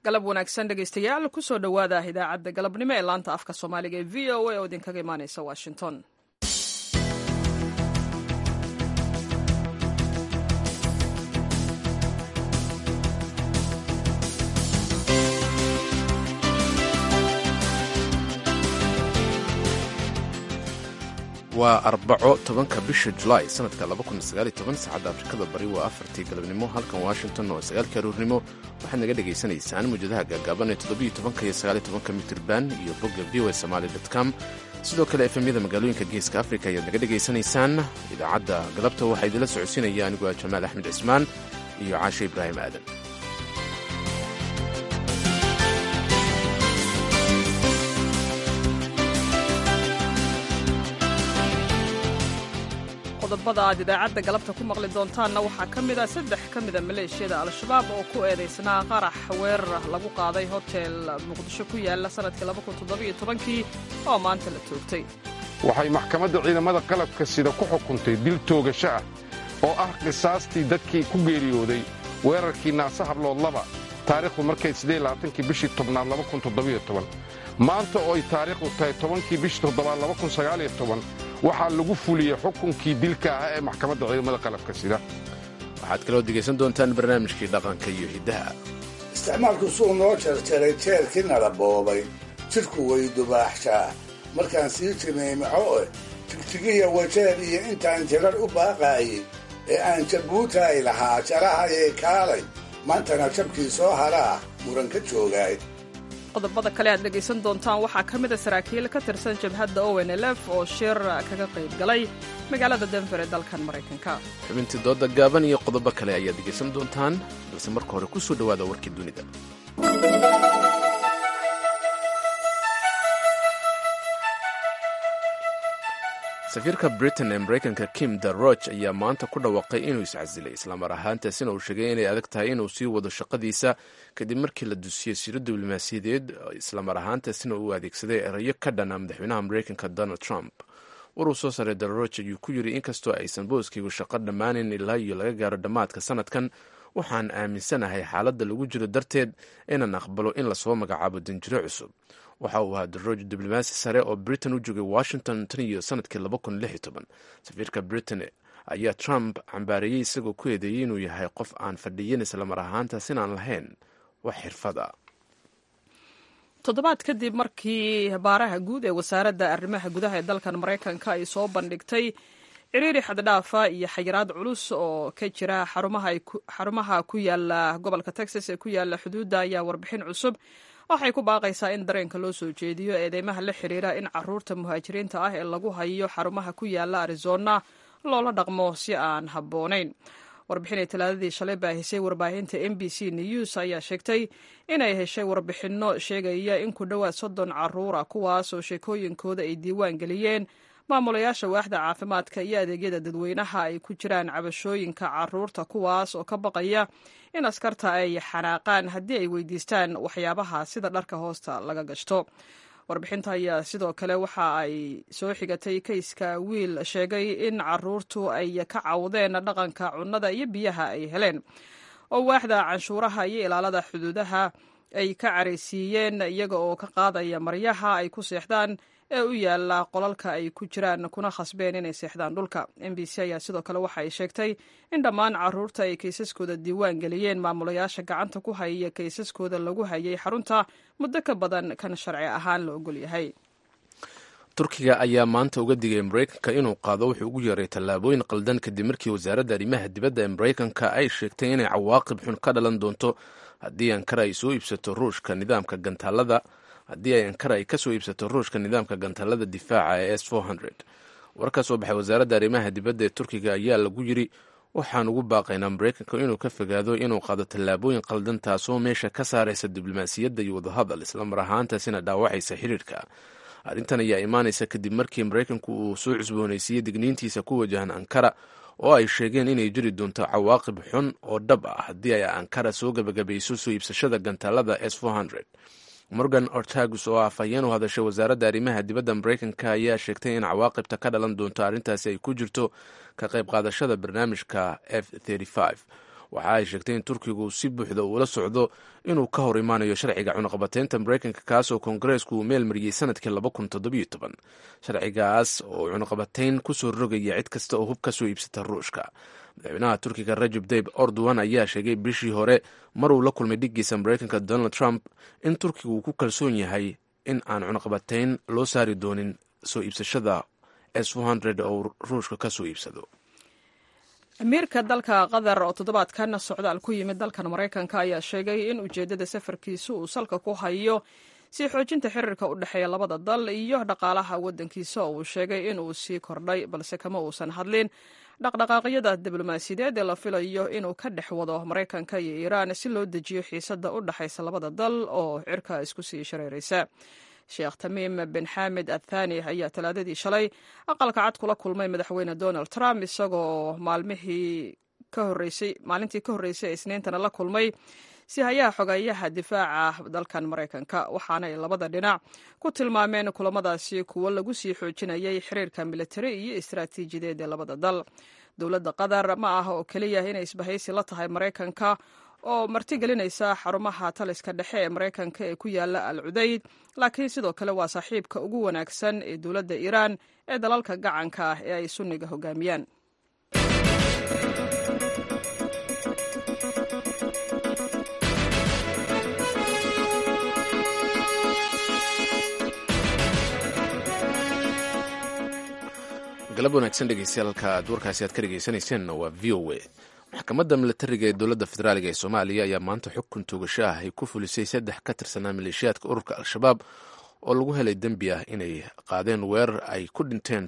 galab wanaagsan dhegaystayaal kusoo dhowaada idaacadda galabnimo ee laanta afka soomaaliga ee v o a oo idinkaga imaaneysa washington waa arbaco tobanka bisha julaay sanadka saacadda afrikada bari waa afartii galabnimo halkan washington oo sagaalkii aruurnimo waxaad naga dhegaysanaysaan muujadaha gaagaaban ee toddobiyo tobanka iyo sagaaliyo tobanka mitirban iyo bogga v o somaali com sidoo kale efemyada magaalooyinka geeska afrika ayaad naga dhegaysanaysaan idaacadda galabta waxaa idinla socodsiinaya anigu ah jamaal axmed cismaan iyo caashe ibraahim aadan qodobada aad idaacadda galabta ku maqli doontaanna waxaa ka mid a saddex ka mida maleeshiyada al-shabaab oo ku eedaysnaa qarax weerar lagu qaaday hotel muqdisho ku yaala sanadkii kii oo maanta la toogtay waxay maxkamadda ciidamada qalabka sida ku xukuntay dil toogasho ah oo ah qisaastii dadkii ku geeriyooday weerarkii naase hablood laba taariikhdu markay kii bishii tobnaad maanta oo ay taariikhdu tahay tobankii bishii toddobaad waxaa lagu fuliyey xukunkii dilka ah ee maxkamadda ciidamada qalabka sida waxaad kaloo degaysan doontaan barnaamijkii dhaqanka iyo hiddaha isticmaalku suu noo jarjaray jeerkii nala boobay jidhku way dubaaxshaa markaan sii jimiimico eh tigtigiya wajeer iyo intaan jirar u baaqaayey ee aan jabuutaay lahaa jarahayee kaalay maantana jabkii soo haraa muran ka joogaay qodobada kale aad dhegaysan doontaan waxaa ka mid a saraakiil ka tirsan jabhadda onlf oo shir kaga qayb galay magaalada denver ee dalkan maraykanka xubintii dooda gaaban iyo qodobo kale ayaad dhegaysan doontaan balse marka hore ku soo dhowaada warkii dunida safiirka britain ee maraykanka kim daroch ayaa maanta ku dhawaaqay inuu iscasilay islamar ahaantaasina uu sheegay inay adag tahay inuu sii wado shaqadiisa kadib markii la dusiyey siro diblomaasiyadeed islamar ahaantaasina uu adeegsaday erayo ka dhana madaxweynaha maraykanka donald trump waruu soo saaray daroch ayuu ku yidhi inkastoo aysan booskaygu shaqo dhammaanayn ilaa iyo laga gaaro dhammaadka sanadkan waxaan aaminsanahay xaaladda lagu jiro darteed inaan aqbalo in lasoo magacaabo danjiro cusub waxa uu ahaa darooj diblomaasi sare oo britain u joogay washington tan iyo sanadkii safiirka britain ayaa trump cambaareeyey isagoo ku eedeeyey inuu yahay qof aan fadhiyin islamar ahaantaas inaan lahayn wax xirfad a toddobaad kadib markii baaraha guud ee wasaaradda arrimaha gudaha ee dalkan maraykanka ay soo bandhigtay ciriiri xaddhaafa iyo xayiraad culus oo ka jira xarumaha ku yaala gobolka texas ee ku yaala xuduudda ayaa warbixin cusub waxay ku baaqaysaa in dareenka loo soo jeediyo eedeymaha la xiriira in caruurta muhaajiriinta ah ee lagu hayo xarumaha ku yaala arizona loola dhaqmo si aan habboonayn warbixinay talaadadii shalay baahisay warbaahinta m b c news ayaa sheegtay inay heshay warbixinno sheegaya in ku dhowaad soddon caruura kuwaas oo sheekooyinkooda ay diiwaan geliyeen maamulayaasha waaxda caafimaadka iyo adeegyada dadweynaha ay ku jiraan cabashooyinka caruurta kuwaas oo ka baqaya in askarta ay xanaaqaan haddii ay weydiistaan waxyaabaha sida dharka hoosta laga gashto warbixinta ayaa sidoo kale waxa ay soo xigatay kayska wiil sheegay in caruurtu ay ka cawdeen dhaqanka cunnada iyo biyaha ay heleen oo waaxda canshuuraha iyo ilaalada xuduudaha ay ka caraysiiyeen iyaga oo ka qaadaya maryaha ay ku seexdaan ee u yaala qolalka ay ku jiraan kuna khasbeen inay seexdaan dhulka m b c ayaa sidoo kale waxa ay sheegtay in dhammaan caruurta ay kaysaskooda diiwaan geliyeen maamulayaasha gacanta ku hayaya kaysaskooda lagu hayay xarunta muddo ka badan kan sharci ahaan la ogol yahay turkiga ayaa maanta uga digay maraykanka inuu qaado wuxuu ugu yeeray tallaabooyin qaldan kadib markii wasaaradda arrimaha dibadda ee maraykanka ay sheegtay inay cawaaqib xun ka dhalan doonto haddii ankara ay soo iibsato ruushka nidaamka gantaalada haddii ay ankara ay ka soo iibsato ruushka nidaamka gantaalada difaaca ee s war ka soo baxay wasaaradda arrimaha dibadda ee turkiga ayaa lagu yiri waxaan ugu baaqaynaa maraykanka inuu ka fogaado inuu qaado tallaabooyin qaldan taasoo meesha ka saaraysa diblomaasiyadda iyo wadahadal islamar ahaantaasina dhaawacaysa xiriirka arrintan ayaa imaanaysa kadib markii maraykanku uu soo cusboonaysiiyey digniintiisa ku wajahan ankara oo ay sheegeen inay jiri doonto cawaaqib xun oo dhab ah haddii ay ankara soo gabagabayso soo iibsashada gantaalada s morgan ortagus oo afhayeen u hadashay wasaaradda arrimaha dibadda maraykanka ayaa sheegtay in cawaaqibta ka dhalan doonto arrintaasi ay ku jirto ka qayb qaadashada barnaamijka f waxa ay sheegtay in turkigu si buuxda uula socdo inuu ka hor imaanayo sharciga cunaqabateynta maraykanka kaas oo koongareesku uu meel mariyey sanadkii sharcigaas oo cunaqabateyn kusoo rogaya cid kasta oo hub ka soo iibsata ruushka madaxweynaha turkiga rajab tayib erdogan ayaa sheegay bishii hore maruu la kulmay dhiggiisa maraykanka donald trump in turkigu uu ku kalsoon yahay in aan cunaqabateyn loo saari doonin soo iibsashada s oo ruushka ka soo iibsado amiirka dalka qatar oo toddobaadkan socdaal ku yimid dalkan maraykanka ayaa sheegay in ujeeddada safarkiisu uu salka ku hayo sii xoojinta xiriirka u dhexeeya labada dal iyo dhaqaalaha waddankiisa oo uu sheegay in uu sii kordhay balse kama uusan hadlin dhaqdhaqaaqyada diblomaasiyadeed ee la filayo inuu ka dhex wado maraykanka iyo iiraan si loo dejiyo xiisadda u dhexaysa labada dal oo cirka isku sii shareeraysa sheekh tamiim bin xamed athani ayaa talaadadii shalay aqalka cad kula kulmay madaxweyne donald trump isagoo maalmihii ka horeysay maalintii ka horreysay ee isniintana la kulmay si hayaha xogeeyaha difaaca dalkan maraykanka waxaana ay labada dhinac ku tilmaameen kulamadaasi kuwo lagu sii xoojinayay xiriirka militari iyo istaraatiijiyadeed ee labada dal dowladda qatar ma aha oo keliya inay isbahaysi la tahay maraykanka oo martigelinaysa xarumaha taliska dhexe ee maraykanka ee ku yaala al cudayd laakiin sidoo kale waa saaxiibka ugu wanaagsan ee dowladda iiraan ee dalalka gacanka ah ee ay sunniga hogaamiyaan galab wanaagsan dhegeystayaal halka aad warkaasi aad ka dhegeysanayseena waa v o a maxkamadda milatariga ee dowladda federaaliga ee soomaaliya ayaa maanta xukun toogasho ah ay ku fulisay saddex ka tirsanaa maleeshiyaadka ururka al-shabaab oo lagu helay dembi ah inay qaadeen weerar ay ku dhinteen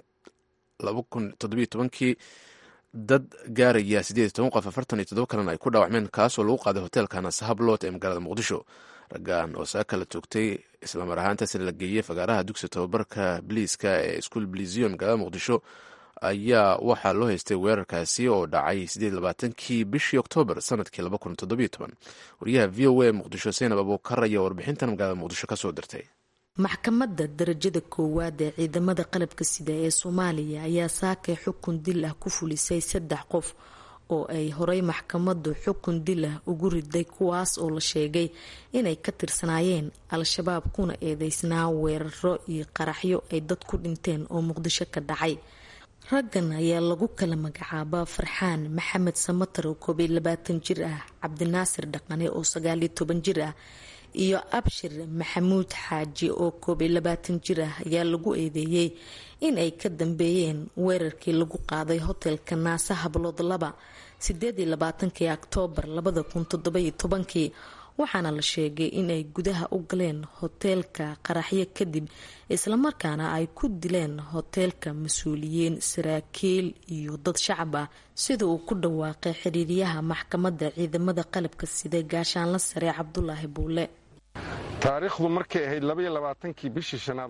kii dad gaaraya qof kalena ay ku dhaawacmeen kaasoo lagu qaaday hoteelka nasahabloot ee magaalada muqdisho raggan oo saaka la toogtay islamar ahaantaasna la geeyey fagaaraha dugsi tababarka biliiska ee iskuol bilizion magaalada muqdisho ayaa waxaa loo haystay weerarkaasi oo dhacay kii bishii oktoobar sanadkii wariyaha v o a muqdisho saynab abuukar ayaa warbixintan magaalada muqdisho kasoo dirtay maxkamadda darajada koowaad ee ciidamada qalabka sida ee soomaaliya ayaa saakay xukun dil ah ku fulisay saddex qof oo ay horey maxkamaddu xukun dil ah ugu riday kuwaas oo la sheegay inay ka tirsanaayeen al-shabaab kuna eedeysnaa weeraro iyo qaraxyo ay dad ku dhinteen oo muqdisho ka dhacay raggan ayaa lagu kala magacaabaa farxaan maxamed samatar oo koob iyo labaatan jir ah cabdinaasir dhaqane oo sagaaliyo toban jir ah iyo abshir maxamuud xaaji oo koob iyo labaatan jir ah ayaa lagu eedeeyey in ay ka dambeeyeen weerarkii lagu qaaday hotelka naasa hablood laba sideed iyo labaatankii oktoobar labada kun toddobayo tobankii waxaana la sheegay inay gudaha u galeen hoteelka qaraxyo kadib islamarkaana ay ku dileen hoteelka mas-uuliyiin saraakiil iyo dad shacab ah sida uu ku dhawaaqay xiriiryaha maxkamadda ciidamada qalabka sida gaashaanla sare cabdulaahi buule taariikhdu markay ahayd labayolabaatankii bishii shanaad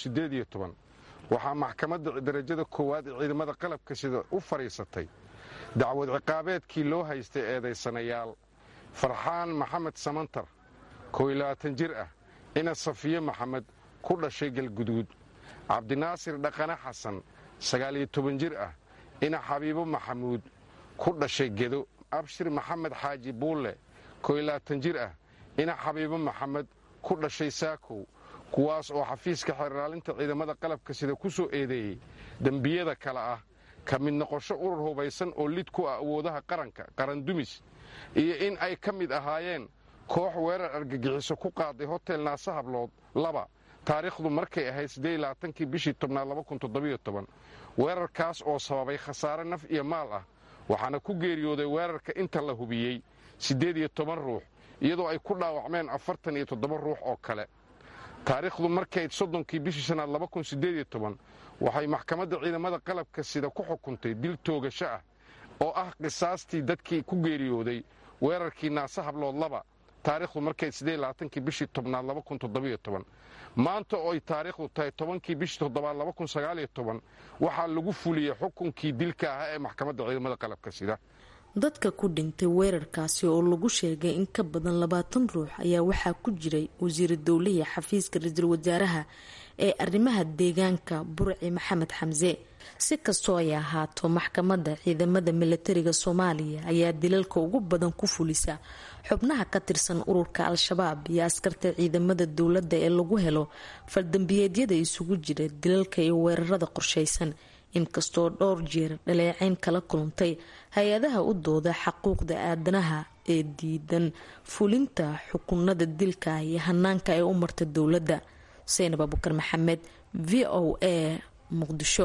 waxaa maxkamadda darajada koowaad ee ciidamada qalabka sida u fadhiisatay dacwad ciqaabeedkii loo haystay eedaysanayaal farxaan maxamed samantar kooilabaatan jir ah ina safiye maxamed ku dhashay galguduud cabdinaasir dhaqane xasan sagaaliyo toban jir ah ina xabiibo maxamuud ku dhashay gedo abshir maxamed xaaji buulle kooilabaatan jir ah ina xabiibo maxamed ku dhashay saakow kuwaas oo xafiiska xeerlaalinta ciidamada qalabka sida ku soo eedeeyey dembiyada kale ah ka mid noqosho urur hubaysan oo lid ku ah awoodaha qaranka qarandumis iyo in ay ka mid ahaayeen koox weerar argagixiso ku qaaday hotel naasa hablood laba taariikhdu markay ahayd siddeedlaaankii bishii tobnaad weerarkaas oo sababay khasaare naf iyo maal ah waxaana ku geeriyooday weerarka inta la hubiyey siddeed iyo toban ruux iyadoo ay ku dhaawacmeen afartan iyo toddoba ruux oo kale taariikhdu markayd soddonkii bishii shanaad waxay maxkamadda ciidamada qalabka sida ku xukuntay dil toogasho ah oo ah qisaastii dadkii ku geeriyooday weerarkii naasa hablood laba taariikhdu markayd siddeedlaaankii bishii tobnaad maanta oo ay taariikhdu tahay tobankii bishii toddobaad waxaa lagu fuliyey xukunkii dilka ahaa ee maxkamadda ciidamada qalabka sida dadka ku dhintay weerarkaasi oo lagu sheegay in ka badan labaatan ruux ayaa waxaa ku jiray wasiira dowlihii xafiiska ra-iisul wasaaraha ee arrimaha deegaanka burci maxamed xamse si kastoo ay ahaato maxkamadda ciidamada milatariga soomaaliya ayaa dilalka ugu badan ku fulisa xubnaha ka tirsan ururka al-shabaab iyo askarta ciidamada dowladda ee lagu helo faldambiyeedyada isugu jira dilalka iyo weerarada qorshaysan inkastoo dhowr jeer dhaleeceyn kala kulantay hay-adaha u dooda xaquuqda aadanaha ee diidan fulinta xukunada dilka iyo hanaanka ay u marta dowladda saynab abukar maxamed v o a muqdisho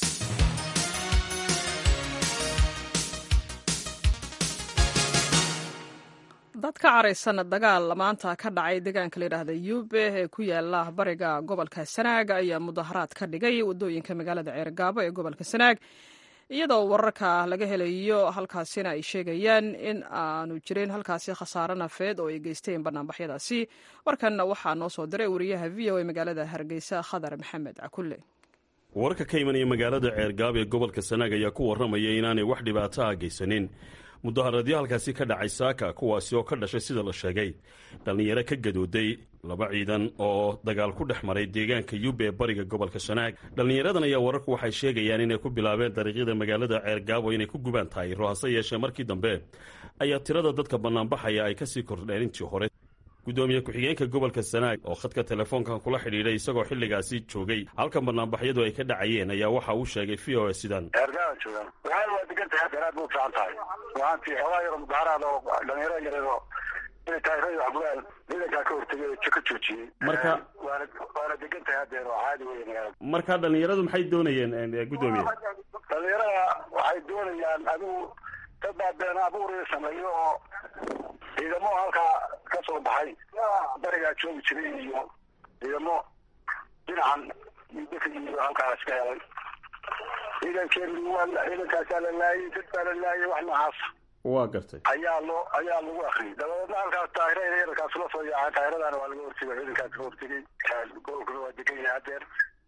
dad ka caraysan dagaal maanta ka dhacay deegaanka layidhaahda yube ee ku yaala bariga gobolka sanaag ayaa mudaharaad ka dhigay wadooyinka magaalada ceergaabo ee gobolka sanaag iyadoo wararka laga helayo halkaasina ay sheegayaan in aanu jirin halkaasi khasaare nafeed oo ay geysteen banaanbaxyadaasi warkan waxaa noo soo diray wariyaha v o a magaalada hargeysa khadar maxamed cakulle wararka ka imanaya magaalada ceergaabo ee gobolka sanaag ayaa ku warramaya inaanay wax dhibaato ah geysanin mudaharaadyo halkaasi ka dhacay saaka kuwaasi oo ka dhashay sida la sheegay dhallinyaro ka gadooday laba ciidan oo dagaal ku dhex maray deegaanka yube ee bariga gobolka sanaag dhallinyaradan ayaa wararku waxay sheegayaan inay ku bilaabeen dariiqyada magaalada ceergaabo inay ku gubaan taayiro hase yeeshee markii dambe ayaa tirada dadka bannaanbaxaya ay kasii kordheen intii hore gudoomiye ku-xigeenka gobolka sanaag oo khadka telefoonkan kula xidhiidhay isagoo xilligaasi joogay halkan banaanbaxyadu ay ka dhacayeen ayaa waxa uu sheegay v o a sidan eergaaa joogaan waxaana waa degan tahay hadeer aad ba u fiican tahay ruaantii xoogaa yaro mudaharaad oo dhalinyaro yareedo inay taayirada waxgulaan ciidankaa ka hortegay oo ka joojiyey marka waana waana degan tahay hadeer oo caadi weeye magaalada marka dhallinyaradu maxay doonayeen gudoomiye dhalinyarada waxay doonayaan adigu dad baa been abuuriya sameeyo oo ciidamo halkaa ka soo baxay barigaa joogi jiray iyo ciidamo dhinacan midaka iyo halkaas ka helay ciidankeenu waa ciidankaasaa la laayay dad baa la laayay wax noocaas waa gartay ayaa loo ayaa lagu akriyay dabadeedna halkaas taahira ciidankaas la soo yaacay taahiradaana waa laga hortegay ciidankaas ka hortegay gobolkuna waa degan yahay hadeer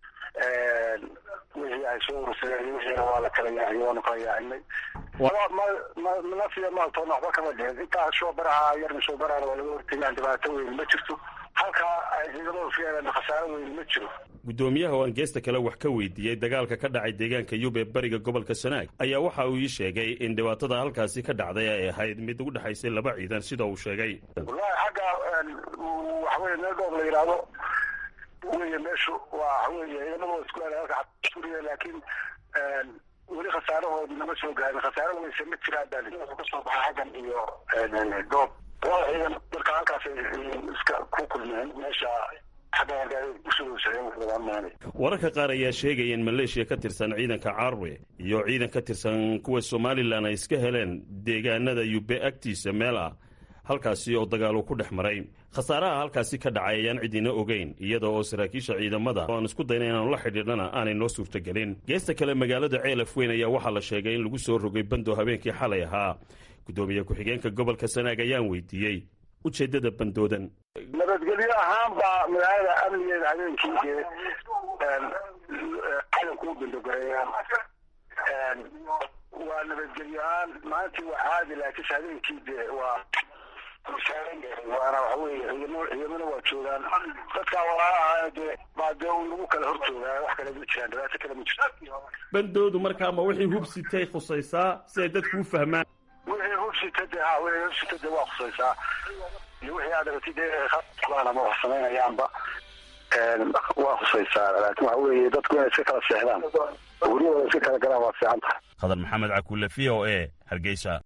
wixii ay soo urursadeen iyo wixiina waa la kala yaaciyay waanu kala yaacinay nafiya maaltoona waxba kama dhihin intaa shoobaraha yarna shoobarahana waa laga hortegay dhibaato weyn ma jirto halkaa ay ciidamadu fiilan khasaaro weyn ma jiro gudoomiyaha oo aan geesta kale wax ka weydiiyey dagaalka ka dhacay deegaanka yub ee bariga gobolka sanaag ayaa waxa uu ii sheegay in dhibaatada halkaasi ka dhacday ay ahayd mid u dhexaysay laba ciidan sida uu sheegay wallahi xagga waxaweye meel dhoob la yidhaahdo weye meeshu waa waxaweye ciidamada waa isku aaday halka suriya laakiin weli khasaarahoodi nama soo gaarin khasaare weyse ma jiraan baa li kasoo baxay xaggan iyo dhoob waa ciidan marka halkaas iska ku kulmeen meesha wararka qaar ayaa sheegaya in maleeshiya ka tirsan ciidanka carwe iyo ciidan ka tirsan kuwa somalilan ay iska heleen deegaanada yube agtiisa meel ah halkaasi oo dagaalu ku dhex maray khasaaraha halkaasi ka dhacay ayaan cidina ogeyn iyada oo saraakiisha ciidamada oo aan isku dayna inaanu la xidhiidhana aanay noo suurtagelin geesta kale magaalada ceelaf weyn ayaa waxaa la sheegay in lagu soo rogay bando habeenkii xalay ahaa gudoomiye ku-xigeenka gobolka sanaag ayaan weydiiyey ujeedada bandoodan nabadgelyo ahaan baa magaalada amnigeeda habeenkii dee ciidanku u bandogareeyaan waa nabadgelyo ahaan maalintii waa caadi laakiinse habeenkii dee waa waana waxa weye ciidamo ciidamona waa joogaan dadkaa walaalaha dee baa dee lagu kala hor joogaa wax kale ma jiraan dhibaato kale ma jirto bandoodu markaa ma wixii hubsitay khusaysaa si ay dadku u fahmaan wixii hubsita de ha wixii hubsita de waa khusaysaa iyo wixii aad aragtid ama wax samaynayaanba waa khusaysaa laakiin waxa weeye dadku inay iska kala seexdaan guryahooda iska kala galaan waa fiican tahay khadar maxamed cakuule v o a hargeysa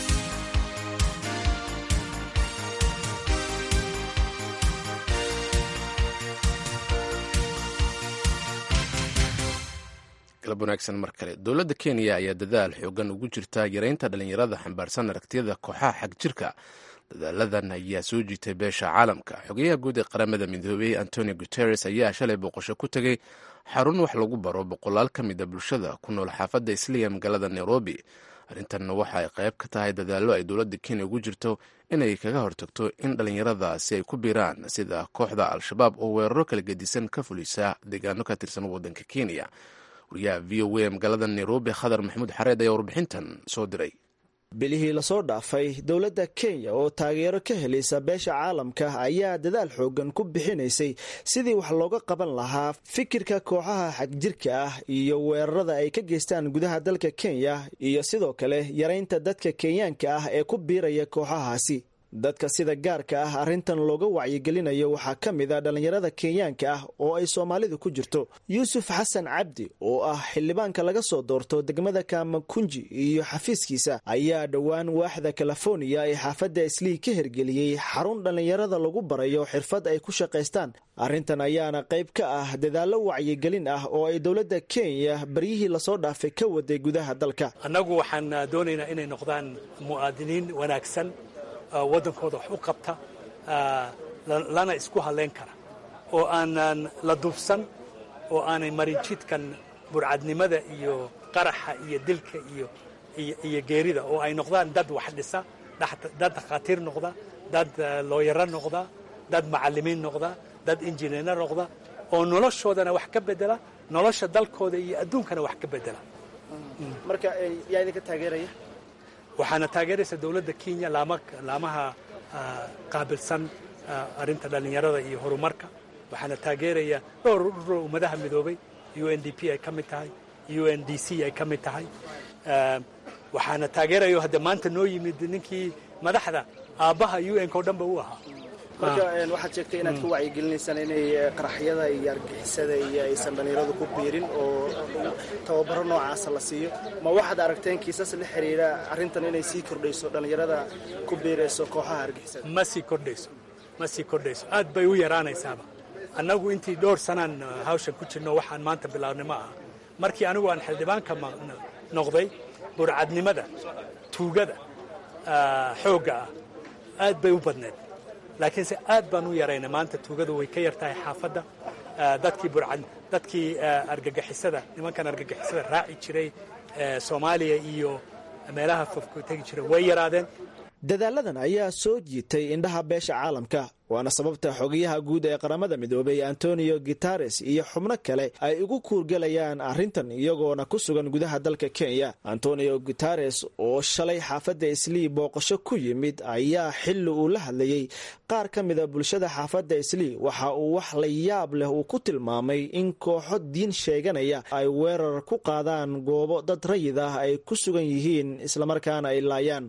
galab wanaagsan mar kale dowladda kenya ayaa dadaal xoogan ugu jirta yareynta dhallinyarada xambaarsan aragtiyada kooxaha xag jirka dadaaladan ayaa soo jiitay beesha caalamka xogeyaha guud ee qaramada midoobey antonio guteres ayaa shalay booqasho ku tegey xarun wax lagu baro boqolaal ka mid a bulshada ku nool xaafadda isliya magaalada nairobi arrintanna waxa ay qayb ka tahay dadaallo ay dowladda kenya ugu jirto inay kaga hortagto in dhallinyaradaasi ay ku biiraan sida kooxda al-shabaab oo weeraro kala gedisan ka fulisa deegaano ka tirsan waddanka kenya wariyaha v o a magaalada nairobi khadar maxamuud xareed ayaa warbixintan soo diray bilihii lasoo dhaafay dowladda kenya oo taageero ka helaysa beesha caalamka ayaa dadaal xoogan ku bixinaysay sidii wax looga qaban lahaa fikirka kooxaha xagjirka ah iyo weerarada ay ka geystaan gudaha dalka kenya iyo sidoo kale yaraynta dadka kenyaanka ah ee ku biiraya kooxahaasi dadka sida gaarka ah arrintan looga wacyigelinayo waxaa ka mid a dhallinyarada kenyaanka ah oo ay soomaalidu ku jirto yuusuf xasan cabdi oo ah xildhibaanka laga soo doorto degmada kamakunji iyo xafiiskiisa ayaa dhowaan waaxda californiya ee xaafadda islii ka hirgeliyey xarun dhallinyarada lagu barayo xirfad ay ku shaqaystaan arrintan ayaana qayb ka ah dadaallo wacyigelin ah oo ay dowladda kenya baryihii lasoo dhaafay ka waday gudaha dalka annagu waxaan doonaynaa inay noqdaan mu'aadiniin wanaagsan waddankooda wax u qabta lana isku hadlayn kara oo aanan la dubsan oo aanay marin jidkan burcadnimada iyo qaraxa iyo dilka iyo iyo geerida oo ay noqdaan dad wax dhisa dad dhakhaatiir noqda dad looyaro noqda dad macallimiin noqda dad injineerna noqda oo noloshoodana wax ka bedela nolosha dalkooda iyo adduunkana wax ka bedela marka yaa idinka taageeraya waxaana taageeraysa dowladda kenya laamaha qaabilsan arrinta dhallinyarada iyo horumarka waxaana taageeraya dhowr ururo ummadaha midoobay u n d p ay ka mid tahay u n d c ay ka mid tahay waxaana taageerayo hadda maanta noo yimid ninkii madaxda aabbaha u n-ka o dhanba u ahaa marka waxaad sheegtay inaad ku wacyigelinaysaan inay qaraxyada iyo argixisada iyo aysan dhallinyaradu ku biirin oo tababaro noocaasa la siiyo ma waxaad aragteen kiisas la xiriira arrintan inay sii kordhayso dhallinyarada ku biirayso kooxaha argixisada ma sii kordhayso ma sii kordhayso aad bay u yaraanaysaaba annagu intii dhowr sanaan hawshan ku jirno waxaan maanta bilaabnay ma aha markii anigu aan xildhibaanka noqday burcadnimada tuugada xoogga ah aad bay u badneed laakiinse aad baan u yaraynay maanta tuugadu way ka yar tahay xaafadda dadkii burcad dadkii argagixisada nimankan argagixisada raaci jiray soomaaliya iyo meelaha fofku tegi jiray way yaraadeen dadaaladan ayaa soo jiitay indhaha beesha caalamka waana sababta xogayaha guud ee qaramada midoobay antonio guitares iyo xubno kale ay ugu kuurgelayaan arrintan iyagoona ku sugan gudaha dalka kenya antonio guitares oo shalay xaafadda islii booqasho ku yimid ayaa xilli uu la hadlayey qaar ka mida bulshada xaafadda islii waxa uu wax la yaab leh uu ku tilmaamay in kooxo diin sheeganaya ay weerar ku qaadaan goobo dad rayid ah ay ku sugan yihiin islamarkaana ay laayaan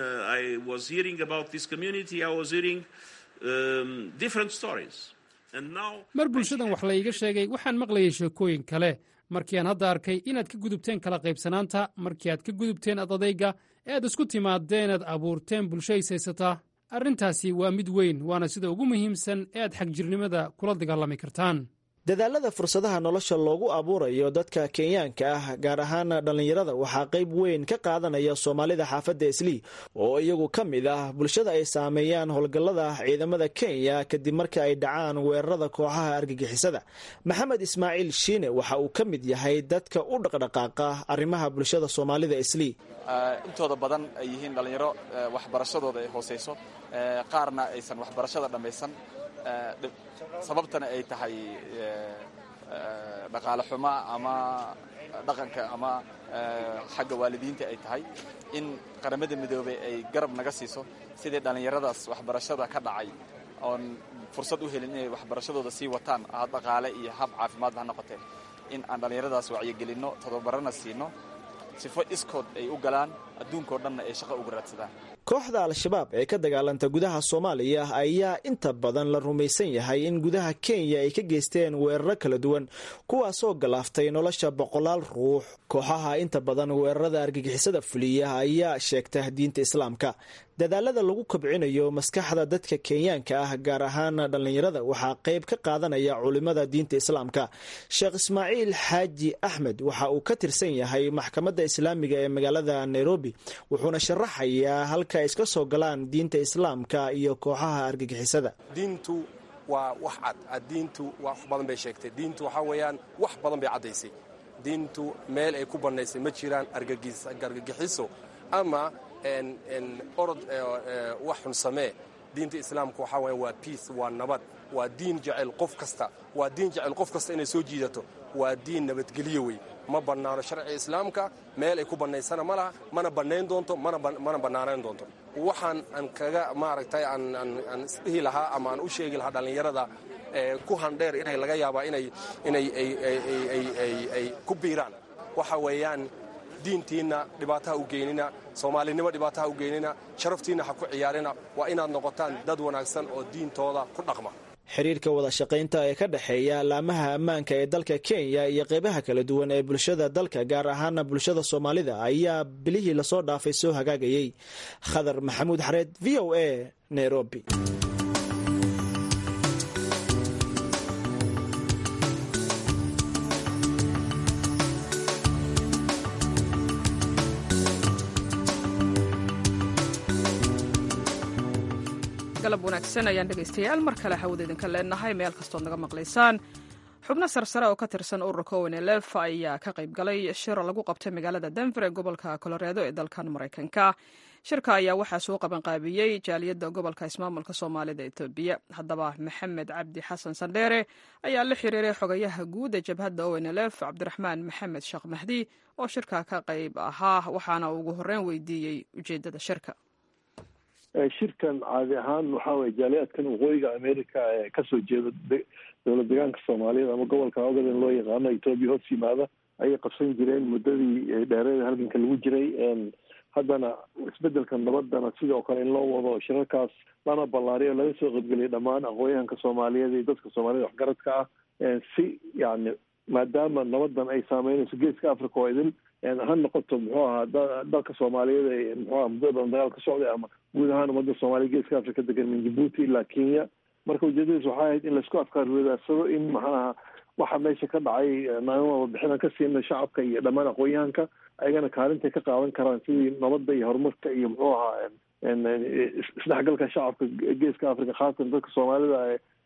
mar bulshadan wax layga sheegay waxaan maqlayay sheekooyin kale markii aan hadda arkay inaad ka gudubteen kala qaybsanaanta markii aad ka gudubteen adadayga ee aad isku timaadeen aad abuurteen bulsho is haysataa arrintaasi waa mid weyn waana sida ugu muhiimsan ee aad xagjirnimada kula dagaalami kartaan dadaalada fursadaha nolosha loogu abuurayo dadka kenyaanka ah gaar ahaan dhallinyarada waxaa qayb weyn ka qaadanaya soomaalida xaafadda islii oo iyagu ka mid ah bulshada ay saameeyaan howlgallada ciidamada kenya kadib marka ay dhacaan weerarada kooxaha argagixisada maxamed ismaaciil shiine waxa uu ka mid yahay dadka u dhaqdhaqaaqa arrimaha bulshada soomaalida islii intooda badan ay yihiin dhallinyaro waxbarashadooda ay hooseyso qaarna aysan waxbarashada dhammaysan sababtana ay tahay dhaqaale xumo ama dhaqanka ama xagga waalidiinta ay tahay in qaramada midoobey ay garab naga siiso sidii dhallinyaradaas waxbarashada ka dhacay oon fursad u helin inay waxbarashadooda sii wataan hab dhaqaale iyo hab caafimaadba ha noqotee in aan dhallinyaradaas wacyigelinno todobarana siino sifo iskood ay u galaan adduunkao dhanna ay shaqo uga raadsadaan kooxda al-shabaab ee ka dagaalanta gudaha soomaaliya ayaa inta badan la rumaysan yahay in gudaha kenya ay ka geysteen weeraro kala duwan kuwaasoo galaaftay nolosha boqolaal ruux kooxaha inta badan weerarada argagixisada fuliya ayaa sheegta diinta islaamka dadaalada lagu kobcinayo maskaxda dadka kenyaanka ah gaar ahaan dhallinyarada waxaa qayb ka qaadanaya culimada diinta islaamka sheekh ismaaciil xaaji axmed waxa uu ka tirsan yahay maxkamadda islaamiga ee magaalada nairobi wuxuuna sharaxayaa halka ay iska soo galaan diinta islaamka iyo kooxaha argagixisada diintu waa wax cad diintu wax badan bay sheegtay diintu waxaa weeyaan wax badan bay caddaysay diintu meel ay ku bannaysay ma jiraan argagixiso ama orod wax xun samee diinta islaamka waxaa weya waa biace waa nabad waa diin jecel qof kasta waa diin jecel qof kasta inay soo jiidato waa diin nabadgelyo wey ma bannaano sharciga islaamka meel ay ku bannaysana ma laha mana bannayn doonto mana bannaanayn doonto waxaan aan kaga maaragtay aan isdhihi lahaa ama aan u sheegi lahaa dhallinyarada ku handheer inay laga yaabaa inay inay ay ku biiraan waxa weeyaan diintiinna dhibaataha u geynina soomaalinimo dhibaataha u geynina sharaftiinna ha ku ciyaarina waa inaad noqotaan dad wanaagsan oo diintooda ku dhaqma xiriirka wada shaqaynta ee ka dhexeeya laamaha ammaanka ee dalka kenya iyo qeybaha kala duwan ee bulshada dalka gaar ahaana bulshada soomaalida ayaa bilihii lasoo dhaafay soo hagaagayey khadar maxamuud xareed v o a nairobi galab wanaagsan ayaan dhegaystayaal mar kale hawada idinka leenahay meel kastood naga maqlaysaan xubno sarsare oo ka tirsan ururka onlf ayaa ka qayb galay shir lagu qabtay magaalada denver ee gobolka coloredo ee dalkan maraykanka shirka ayaa waxaa soo qabanqaabiyey jaaliyadda gobolka ismaamulka soomaalida etoobiya haddaba maxamed cabdi xasan sandheere ayaa la xiriiray xogayaha guud ee jabhadda onlf cabdiraxmaan maxamed sheekh mahdi oo shirka ka qayb ahaa waxaana ugu horreyn weydiiyey ujeeddada shirka shirkan caadi ahaan waxaa weye jaaliyaadkan waqooyiga america ee kasoo jeeda dowlad deegaanka soomaaliyeed ama gobolka ogaden loo yaqaano etoobiya hoos yimaada ayay qabsan jireen muddadii dheereeda halganka lagu jiray haddana isbedelka nabadana sidoo kale in loo wado shirarkaas lana ballaariyo laga soo qaybgeliyay dhammaan aqoonyahanka soomaaliyeed iyo dadka soomaaliyed waxgaradka ah si yani maadaama nabadan ay saameynayso geeska africa oo idin ha noqoto muxuu ahaa dalka soomaaliyeed ee muxuaha muddada badan dagaal ka socday ama guud ahaan ummadda soomaaliya geeska africa degan min jibuuti ilaa kenya marka ujeedadiis waxay ahayd in laisku afkaar wadaadsado in maxanaha waxa meesha ka dhacay naaima warbixinaan ka siina shacabka iyo dhammaan aqoonyahanka ayagana kaalintay ka qaadan karaan sidii nabadda iyo horumarka iyo muxuu ahaa isdhexgalka shacabka geeska africa khaasatan dadka soomaalida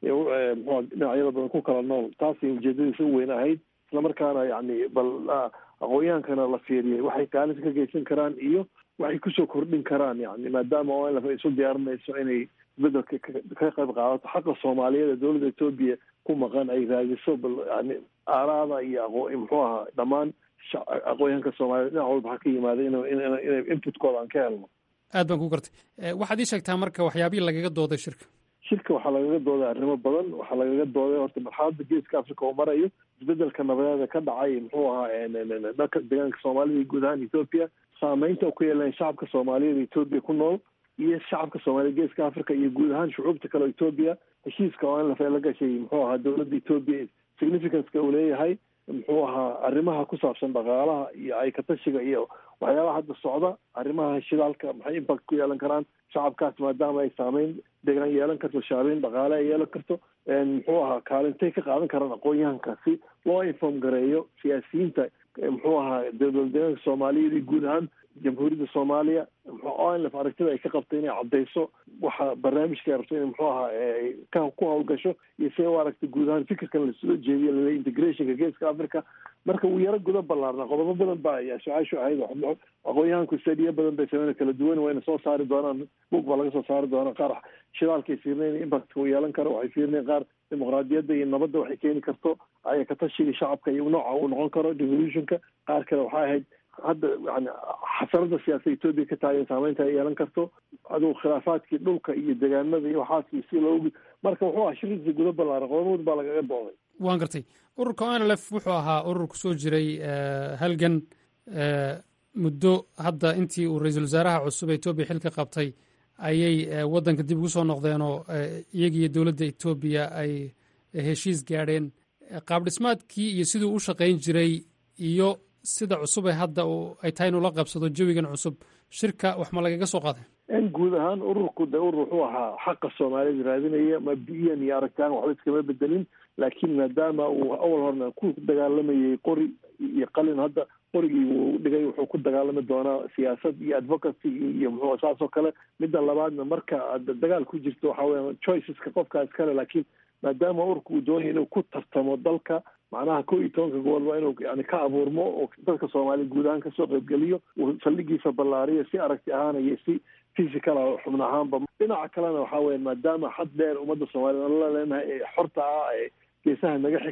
mxua dhinacyada badan ku kala nool taasay ujeedadiisa u weyn ahayd islamarkaana yani bal aqoonyahankana la fiiriyay waxay kaalinta ka geysan karaan iyo waxay kusoo kordhin karaan yani maadaama onlf ay isu diyaarinayso inay isbedelka ka qayb qaadato xaqa soomaaliyeed ee dowladda etoobiya ku maqan ay raadiso bal yani aaraada iyo aqo muxuu ahaa dhammaan aqoonyahanka soomaaliyed dhinac walba ha ka yimaada inay inputkooda aan ka helno aad baan ku gartay waxaad ii sheegtaa marka waxyaabihii lagaga dooday shirka shirka waxaa lagaga dooday arrimo badan waxaa lagaga dooday horta marxaladda geeska africa oo marayo isbedelka nabadeeda ka dhacay muxuu ahaa dalka deegaanka soomaalida iyo guud ahaan etoobiya saameynta ku yeelan shacabka soomaaliyeed etoobiya ku nool iyo shacabka soomaaliyed geeska africa iyo guud ahaan shucuubta kale o etoobiya heshiiska oo anlaf la gashay muxuu ahaa dowladda etoobiya significanceka uu leeyahay muxuu ahaa arrimaha ku saabsan dhaqaalaha iyo aykatashiga iyo waxyaabaha hadda socda arrimaha shidaalka maxay impact ku yeelan karaan shacabkaas maadaama ay saameyn deegaan yeelan karto shaabeyn dhaqaale ay yeelan karto muxuu ahaa kaalintay ka qaadan karaan aqoonyahanka si loo inform gareeyo siyaasiyiinta muxuu ahaa dowlad deegaanka soomaaliyeed iyo guud ahaan jamhuuriyadda soomaaliya onlf aragtida ay ka qabtay inay caddayso waxa barnaamijka ay rabto in muxuu ahaa ka ku hawlgasho iyo si u aragtay guud ahaan fikirkan lasoo jeediyo lale integrationka geeska africa marka uu yaro guda ballaarna qodobo badan ba su-aashu ahayd aqoonyahanku stadiyo badan bay sameyna kala duwan wayna soo saari doonaan bug baa laga soo saari doonaa qaar shidaalkay fiirnayn impactka uu yeelan karo waxay fiirnayn qaar dimuqraadiyadda iyo nabadda waxay keeni karto aya katashiga shacabka iyo nooca uu noqon karo devolutionka qaar kale waxay ahayd hadda yani xasarada siyaasada etoobiya ka taagan saameynta ay yeelan karto adugu khilaafaadkii dhulka iyo degaanada iyo waxaas si loogu marka wuxuu ahaa shirkiisa guda ballaaran qodobood baa lagaga dooday waan gartay ururka onlf wuxuu ahaa urur ku soo jiray halgan muddo hadda intii uu ra-iisul wasaaraha cusub ee etoobiya xilka qabtay ayay waddanka dib ugu soo noqdeenoo iyagiiyo dowladda etoobiya ay heshiis gaadheen qaab dhismaadkii iyo siduu u shaqayn jiray iyo sida cusub ee hadda ay tahay inuu la qabsado jawigan cusub shirka wax ma lagaga soo qaaday in guud ahaan ururku de urur wuxuu ahaa xaqa soomaalida raadinaya mabdiyan iyo aragtaan waxba iskama bedelin laakiin maadaama uu awal horna ku dagaalamayay qori iyo qalin hadda qorigii uu dhigay wuxuu ku dagaalami doonaa siyaasad iyo advocacy iyo muxuu saas oo kale midda labaadna marka aad dagaal ku jirto waxa weya choiceska qofkaas kale laakiin maadaama ururka uu doonaya inuu ku tartamo dalka macnaha ko iyo tobanka gobol waa inuu yani ka abuurmo oo dadka soomaaliya guud ahaan kasoo qaybgeliyo uu saldhigiisa ballaariyo si aragti ahaan iyo si physical ah xubno ahaanba dhinaca kalena waxa weya maadaama xad dheer ummadda soomaaliyed aan la leenahay ee xorta ah ee geesaha naga xigta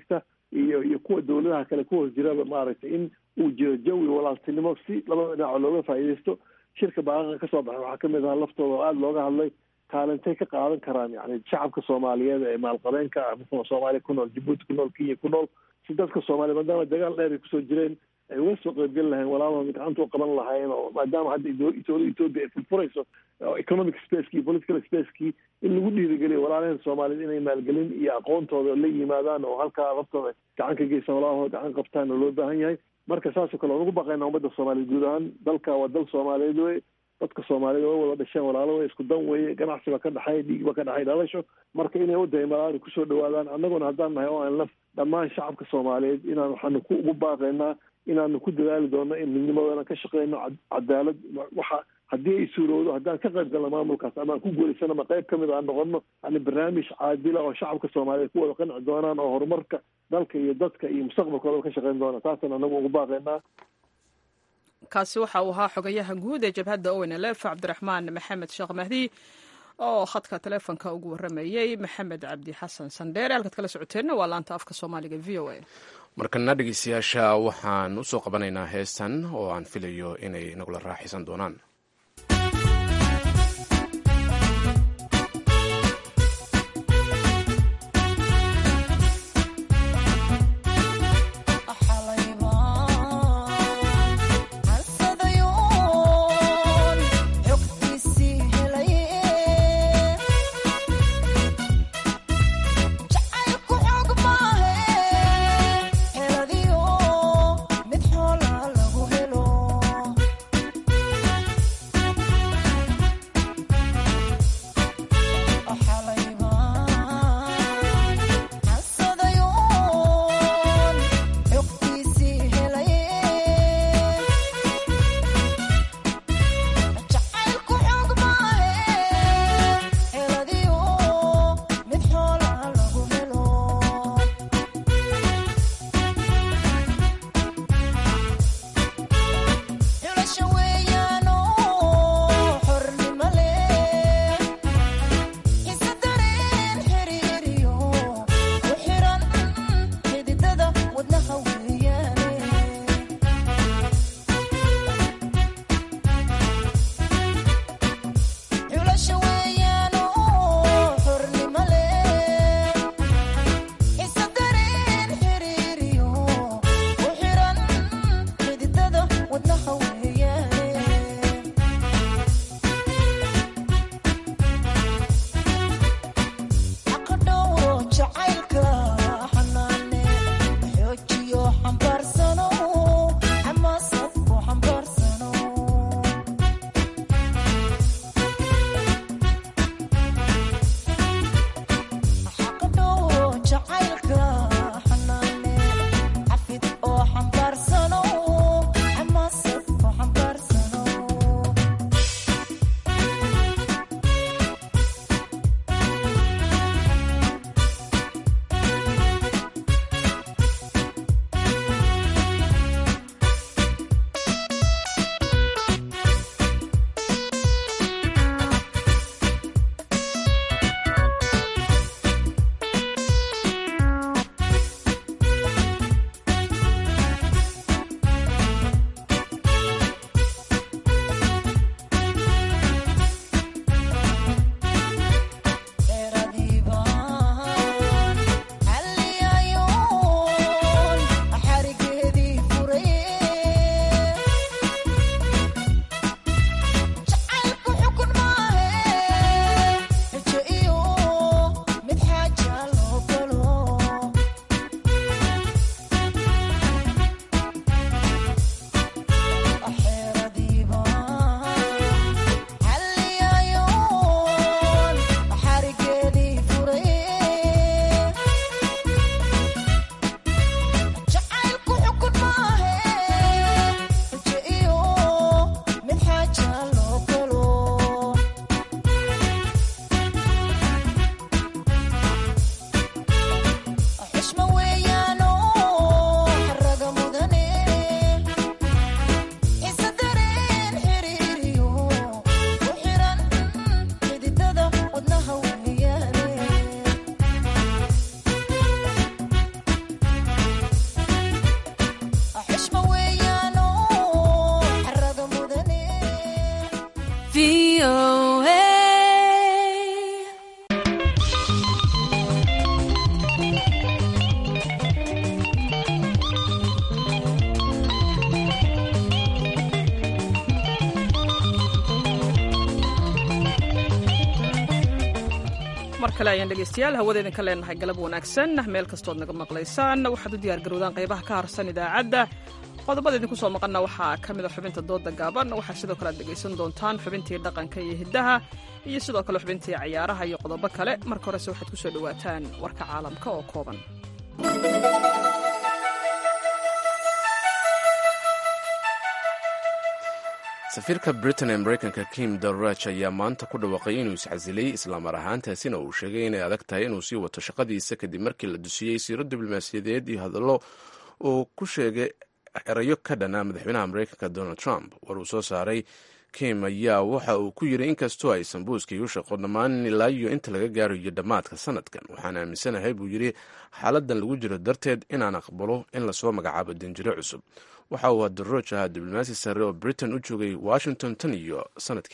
iyo iyo kuwa dowladaha kale ku hoos jiraba maaragtay in uu jiro jawi walaaltinimo si labada dhinaco looga faa'iidaysto shirka baaqaqa ka soo baxay waxaa kamid ahaa laftooda oo aada looga hadlay kaalintay ka qaadan karaan yani shacabka soomaaliyeed ee maalqabeenka ah muxuu soomaaliya ku nool jabuuti ku nool kenya ku nool si dadka soomaaliya maadaama dagaal dheer ay kusoo jireen ay uga soo qeybgeli lahayn walaalahooda gacanta u qaban lahaayeen oo maadaama hadda dowladda etoobiya ay furfurayso economic spaceki iyo political spacekii in lagu dhiirigeliyo walaalaheen soomaaliyeed inay maalgelin iyo aqoontooda la yimaadaan oo halkaa laftooda gacan ka geysan walaalahooda gacan qabtaan oo loo baahan yahay marka saasoo kale waan ugu baqaynaa ummadda soomaaliyeed guud ahaan dalka waa dal soomaaliyeed wey dadka soomaaliyed waa wada dhasheen walaalo wey isku dan weye ganacsi baa ka dhexay dhiig baa ka dhexay dhalasho marka inay wadahimalaani kusoo dhawaadaan annaguna haddaan nahay oo aan laf dhammaan shacabka soomaaliyeed inaan waxaanu ku ugu baaqaynaa inaanu ku dadaali doono in midnimadoodan ka shaqeyno cadaalad waxa haddii ay suurowdo haddaan ka qayb galno maamulkaas ama aan ku guulaysano ama qayb kamid aan noqono yani barnaamij caadila oo shacabka soomaaliyeed ku wada qanci doonaan oo horumarka dalka iyo dadka iyo mustaqbalkooda ka shaqeyn doona taasaan anagu ugu baaqaynaa kaasi waxa uu ahaa xogayaha guud ee jabhadda owen lef cabdiraxmaan maxamed sheekh mahdi oo khadka taleefonka ugu waramayey maxamed cabdi xasan sandheere halkaad kala socoteenna waa laanta afka soomaaliga v o a markana dhegeystayaasha waxaan usoo qabanaynaa heestan oo aan filayo inay nagula raaxaysan doonaan Heladiyo mid xoola lagu helo mar kale ayaan dhegaystayaal hawada idinka leenahay galab wanaagsan meel kastood naga maqlaysaan waxaad u diyaargarowdaan qaybaha ka harsan idaacadda qodobada idinku soo maqanna waxaa ka mid a xubinta dooda gaaban waxaa sidoo kale aad dhegaysan doontaan xubintii dhaqanka iyo hiddaha iyo sidoo kale xubintii cayaaraha iyo qodobo kale marka horese waxaad ku soo dhowaataan warka caalamka oo kooban safiirka britain ee maraykanka kim darrach ayaa maanta ku dhawaaqay inuu iscasilay islaamar ahaantaasina uu sheegay inay adag tahay inuu sii wato shaqadiisa kadib markii la dusiyey siiro diblomaasiyadeed iyo hadallo uu ku sheegay erayo ka dhana madaxweynaha maraykanka donald trump war uu soo saaray kim ayaa waxa uu ku yidhi inkastoo aysan buuskii u shaqo dhammaan ilaa iyo inta laga gaarayo dhammaadka sanadkan waxaan aaminsanahay buu yidhi xaaladan lagu jiro darteed inaan aqbalo in lasoo magacaabo danjiro cusub waxa uu darrooj ahaa diblomaasi sare oo britain u joogay washington tan iyo sanadkii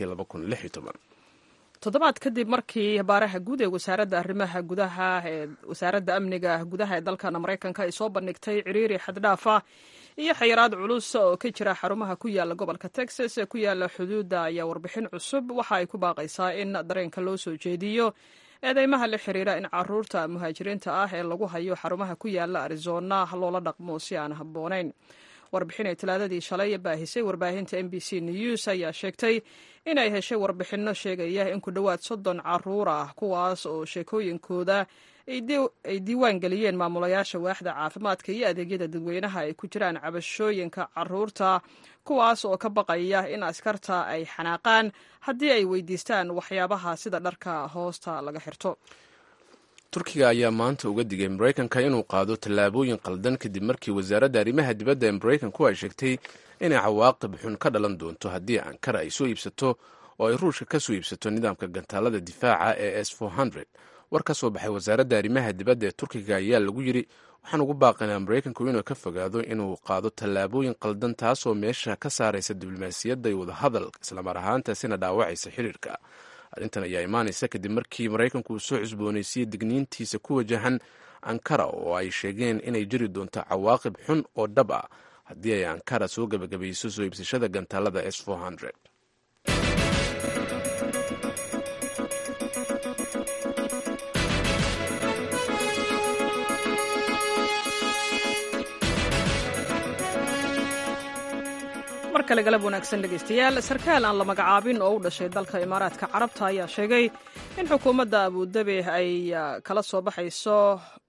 toddobaad kadib markii baaraha guud ee wasaaradda arrimaha gudaha ee wasaaradda amniga gudaha ee dalkan maraykanka ay soo bandhigtay ciriiri xaddhaafa iyo xayiraad culus oo ka jira xarumaha ku yaala gobolka texas ee ku yaala xuduudda ayaa warbixin cusub waxa ay ku baaqaysaa in dareenka loo soo jeediyo eedeymaha la xiriira in caruurta muhaajiriinta ah ee lagu hayo xarumaha ku yaala arizona loola dhaqmo si aan habboonayn warbixin ay talaadadii shalay baahisay warbaahinta m b c news ayaa sheegtay inay heshay warbixinno sheegaya in ku dhowaad soddon caruur ah kuwaas oo sheekooyinkooda ay diiwaan geliyeen maamulayaasha waaxda caafimaadka iyo adeegyada dadweynaha ay ku jiraan cabashooyinka caruurta kuwaas oo ka baqaya in askarta ay xanaaqaan haddii ay weydiistaan waxyaabaha sida dharka hoosta laga xirto turkiga ayaa maanta uga digay maraykanka inuu qaado tallaabooyin qaldan kadib markii wasaaradda arrimaha dibadda ee maraykanku ay sheegtay inay cawaaqib xun ka dhalan doonto haddii ankara ay soo iibsato oo ay ruushka ka soo iibsato nidaamka gantaalada difaaca ee s war ka soo baxay wasaaradda arrimaha dibadda ee turkiga ayaa lagu yidhi waxaan ugu baaqaynaa maraykanku inuu ka fogaado inuu qaado tallaabooyin qaldan taasoo meesha ka saaraysa diblomaasiyadda iyo wadahadal islamar ahaantaasina dhaawacaysa xiriirka arrintan ayaa imaanaysa kadib markii maraykanku uu soo cusboonaysiiyey digniintiisa ku wajahan ankara oo ay sheegeen inay jiri doonto cawaaqib xun oo dhab ah haddii ay ankara soo gebagabayso soo iibsashada gantaalada s mar kale galab wanaagsan dhegaystayaal sarkaal aan la magacaabin oo u dhashay dalka imaaraadka carabta ayaa sheegay in xukuumadda abudabi ay kala soo baxayso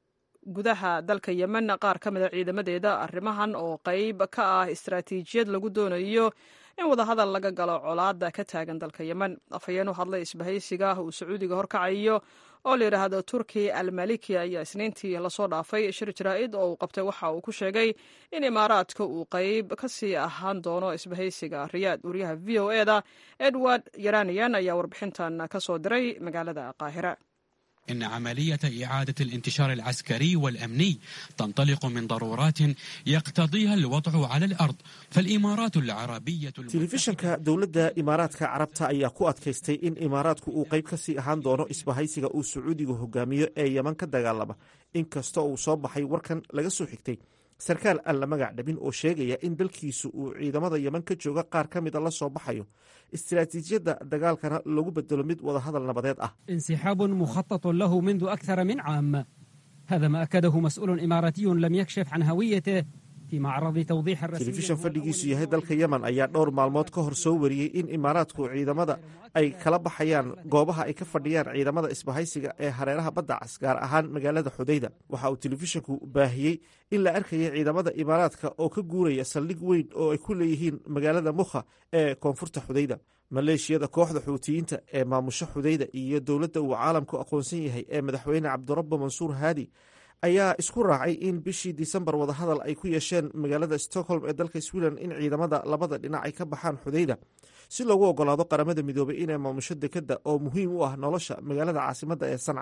gudaha dalka yemen qaar ka mida ciidamadeeda arrimahan oo qayb ka ah istaraatiijiyad lagu doonayo in wadahadal laga galo colaada ka taagan dalka yemen afhayeen u hadlay isbahaysiga uu sacuudiga horkacayo oo la yidhaahdo turki almaliki ayaa isniintii lasoo dhaafay shir jaraa'id oo uu qabtay waxa uu ku sheegay in imaaraadka uu qayb ka sii ahaan doono isbahaysiga riyaad wariyaha v o eda edward yaranian ayaa warbixintan ka soo diray magaalada qaahira إن عملية إعادة الانتشار العسكري والأمني تنطلق من ضرورات يقتضيها الوضع على الأرض فالإمارات العربية telefishanka dowladda imaaraadka carabta ayaa ku adkaystay in imaaraadku uu qayb ka sii ahaan doono isbahaysiga uu sacuudigu hogaamiyo ee yeman ka dagaalama inkasta uu soo baxay warkan laga soo xigtay sarkaal aan la magac dhabin oo sheegaya in dalkiisu uu ciidamada yeman ka jooga qaar ka mida la soo baxayo istiraatiijiyadda dagaalkana lagu bedelo mid wadahadal nabadeed ah انسحاب مخطط له منذ أكثر من عام هذا ما أكده مسؤول إماراتي لم يكشف عن هويته في معرض توضيح الرسمي telefishan fadhigiisu yahay dalka yemen ayaa dhowr maalmood ka hor soo wariyey in imaaraadku ciidamada ay kala baxayaan goobaha ay ka fadhiyaan ciidamada isbahaysiga ee hareeraha badda cas gaar ahaan magaalada xudayda waxa uu telefishanku baahiyey in la arkaya ciidamada imaaraadka oo ka guuraya saldhig weyn oo ay ku leeyihiin magaalada mukha ee koonfurta xudayda maleeshiyada kooxda xuutiyiinta ee maamusho xudayda iyo dowladda uu caalamku aqoonsan yahay ee madaxweyne cabdirabbo mansuur haadi ayaa isku raacay in bishii disembar wadahadal ay ku yeesheen magaalada stockholm ee dalka sweden in ciidamada labada dhinac ay ka baxaan xudayda si loogu ogolaado qaramada midoobay inay maamusho dekadda oo muhiim u ah nolosha magaalada caasimadda ee sanca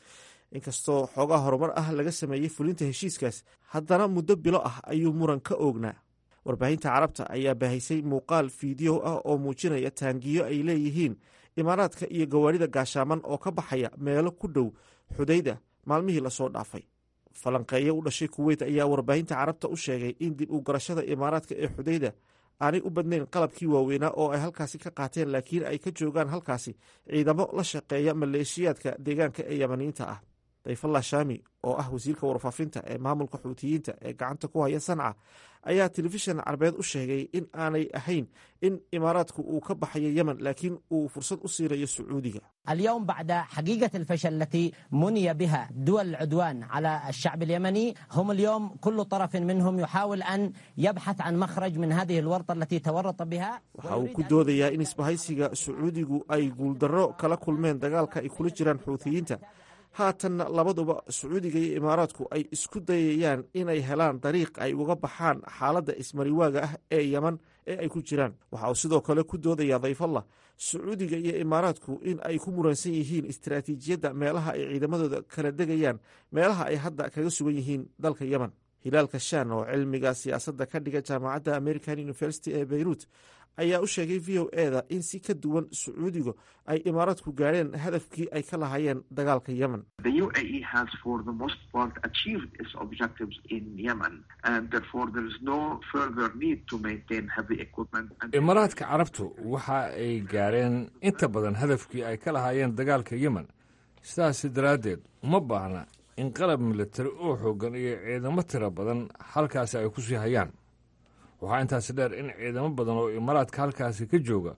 inkastoo xoogaa horumar ah laga sameeyey fulinta heshiiskaas haddana muddo bilo ah ayuu muran ka oognaa warbaahinta carabta ayaa baahisay muuqaal fiideo ah oo muujinaya taangiyo ay leeyihiin imaaraadka iyo gawaarida gaashaaman oo ka baxaya meelo ku dhow xudayda maalmihii lasoo dhaafay falanqeeyo u dhashay kuweyt ayaa warbaahinta carabta u sheegay in dib u garashada imaaraadka ee xudayda aanay u badnayn qalabkii waaweynaa oo ay halkaasi ka qaateen laakiin ay ka joogaan halkaasi ciidamo la shaqeeya maleeshiyaadka deegaanka ee yamaniyiinta ah dayfallah shaami oo ah wasiirka warfaafinta ee maamulka xuutiyiinta ee gacanta ku haya sanca ayaa telefishan carbeed u sheegay in aanay ahayn in imaaraadku uu ka baxayo yemen laakiin uu fursad u siinayo sacuudiga اليوم بعد حقيقة الفشل التي مني بها دول العدوان على الشعب اليمني هم اليوم كل طرف منهم يحاول أن يبحث عن مخرج من هذه الورطة التي تورط بها waxa uu ku doodayaa in isbahaysiga sacuudigu ay guuldarro kala kulmeen dagaalka ay kula jiraan xuutiyiinta haatanna labaduba sacuudiga iyo imaaraadku ay isku dayayaan inay helaan dariiq ay uga baxaan xaaladda ismariwaaga ah ee yeman ee ay ku jiraan waxa uu sidoo kale ku doodayaa dayfallah sacuudiga iyo imaaraadku in ay ku muransan yihiin istaraatiijiyadda meelaha ay ciidamadooda kala degayaan meelaha ay hadda kaga sugan yihiin dalka yemen hilaalka shan oo cilmiga siyaasadda ka dhiga jaamacadda american university ee beyruut ayaa u sheegay v o eda in si ka duwan sacuudigu ay imaaraadku gaadheen hadafkii ay ka lahaayeen dagaalka yemen The UAE has, for the most part, achieved its objectives in Yemen, and therefore there is no further need to maintain heavy equipment. And imaaraadka carabtu waxa ay gaareen inta badan hadafkii ay ka lahaayeen dagaalka yemen sidaasi daraaddeed uma baahna in qalab militari oo xooggan iyo ciidamo tiro badan halkaasi ay ku sii hayaan waxaa intaasi dheer in ciidamo badan oo imaaraadka halkaasi ka jooga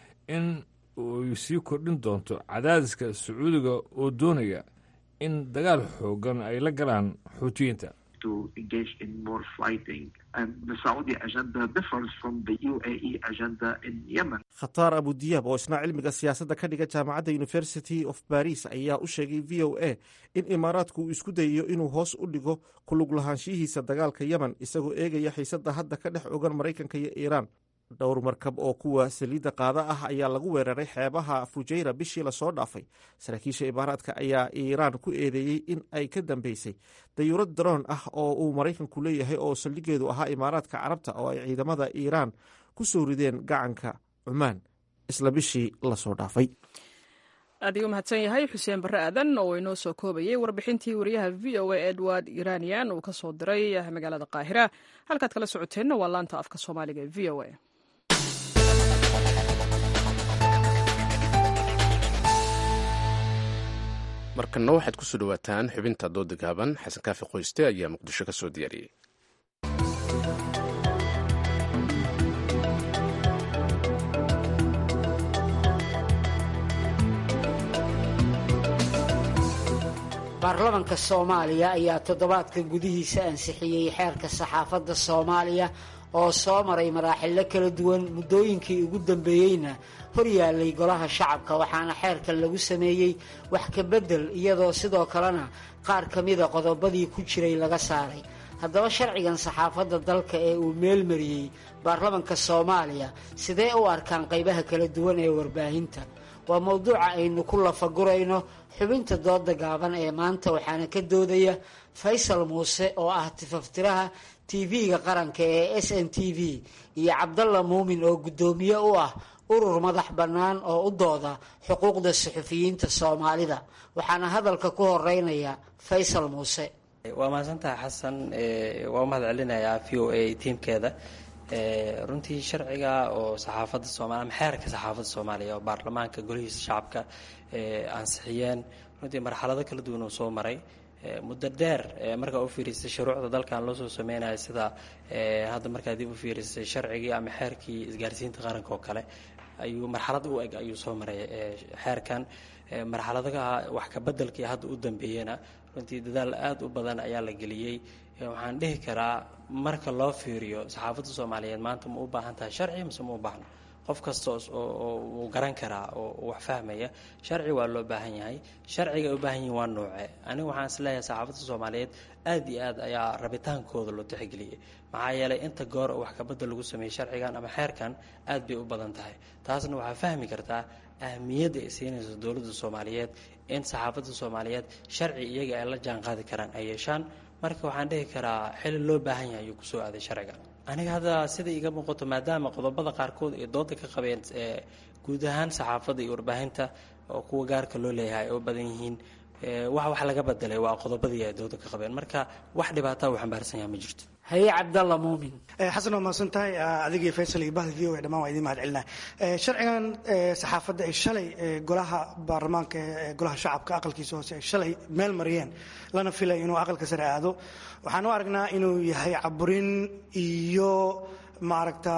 in ay sii kordhin doonto cadaadiska sacuudiga oo doonaya in dagaal xooggan ay la galaan xuutiyiinta to engage in more fighting. And the Saudi agenda differs from the UAE agenda in Yemen. khataar abudiyaab oo isna cilmiga siyaasadda ka dhiga jaamacadda university of baris ayaa u sheegay v o a in imaaraadku uu isku dayayo inuu hoos u dhigo kulug lahaanshihiisa dagaalka yemen isagoo eegaya xiisadda hadda ka dhex ogan maraykanka iyo iiraan dhowr markab oo kuwa saliidda qaada ah ayaa lagu weeraray xeebaha fujayra bishii lasoo dhaafay saraakiisha imaaraadka ayaa iiraan ku eedeeyey in ay ka dambeysay dayuurad daroon ah oo uu maraykanku leeyahay oo saldhigeedu ahaa imaaraadka carabta oo ay ciidamada iiraan ku soo rideen gacanka cumaan isla bishii lasoo dhaafay aad ayuu mahadsan yahay xuseen barre aadan oo inoo soo koobayay warbixintii wariyaha v o a edward iranian uu ka soo diray magaalada qaahira halkaad kala socoteenna waa laanta afka soomaaliga ee v o a markanna waxaad ku soo dhowaataan xubinta dooda gaaban xasan kaafi qoyste ayaa muqdisho ka soo diyaariyey baarlamanka soomaaliya ayaa toddobaadka gudihiisa ansixiyey xeerka saxaafadda soomaaliya oo soo maray maraaxilo kala duwan muddooyinkii ugu dambeeyeyna hor yaallay golaha shacabka waxaana xeerkan lagu sameeyey wax ka beddel iyadoo sidoo kalena qaar ka mida qodobadii ku jiray laga saaray haddaba sharcigan saxaafadda dalka ee uu meelmariyey baarlamanka soomaaliya sidee u arkaan qaybaha kala duwan ee warbaahinta waa mowduuca aynu ku lafagurayno xubinta dooda gaaban ee maanta waxaana ka doodaya faysal muuse oo ah tifaftiraha tv-ga qaranka ee s n t v iyo cabdalla muumin oo guddoomiye u ah urur madax bannaan oo u dooda xuquuqda suxufiyiinta soomaalida waxaana hadalka ku horeynaya faysal muuse waa mahadsantaha xasan waa u mahad celinayaa v o a tiimkeeda runtii sharciga oo saxaafadda soomaliya ama xeerka saxaafadda soomaaliya oo baarlamaanka golihiisa shacabka ansixiyeen runtii marxalado kala duwan uu soo maray muddo dheer markaa u fiirisay shuruucda dalkan loo soo sameynaya sida hadda markaa dib u fiirisay sharcigii ama xeerkii isgaarsiinta qaranka oo kale ayuu marxalad u eg ayuu soo maray xeerkan marxaladaha wax kabedelkii hadda u dambeeyena runtii dadaal aada u badan ayaa la geliyey waxaan dhihi karaa marka loo fiiriyo saxaafadda soomaaliyeed maanta ma u baahan tahay sharci mise ma u baahno qof kasta oo uu garan karaa oo wax fahmaya sharci waa loo baahan yahay sharciga ay u baahan yihin waa nooce aniga waxaan isleeyahay saxaafadda soomaaliyeed aada iyo aad ayaa rabitaankooda loo tixgeliyey maxaa yeelay inta goor oo wax kabadda lagu sameeyey sharcigan ama xeerkan aad bay u badan tahay taasna waxaa fahmi kartaa ahmiyadda ay siinayso dowladda soomaaliyeed in saxaafadda soomaaliyeed sharci iyaga ay la jaan qaadi karaan ay yeeshaan marka waxaan dhihi karaa xili loo baahan yahay ayuu kusoo aaday sharciga aniga hadda sida iga muuqato maadaama qodobada qaarkood ay dooda ka qabeen guud ahaan saxaafadda iyo warbaahinta oo kuwa gaarka loo leeyahay ay u badan yihiin wax wax laga bedelay waa qodobadii ay dooda ka qabeen marka wax dhibaataa uu xambaarsan yaha ma jirto haye cabdalla muumin xasan waa mahadsan tahay adigii faysal iyo bahda v o dhammaan waa idiin mahad celinaya sharcigan saxaafadda ay shalay golaha baarlamaanka ee golaha shacabka aqalkiisa hoose ay shalay meel mariyeen lana filay inuu aqalka sare aado waxaan u aragnaa inuu yahay caburin iyo maaragta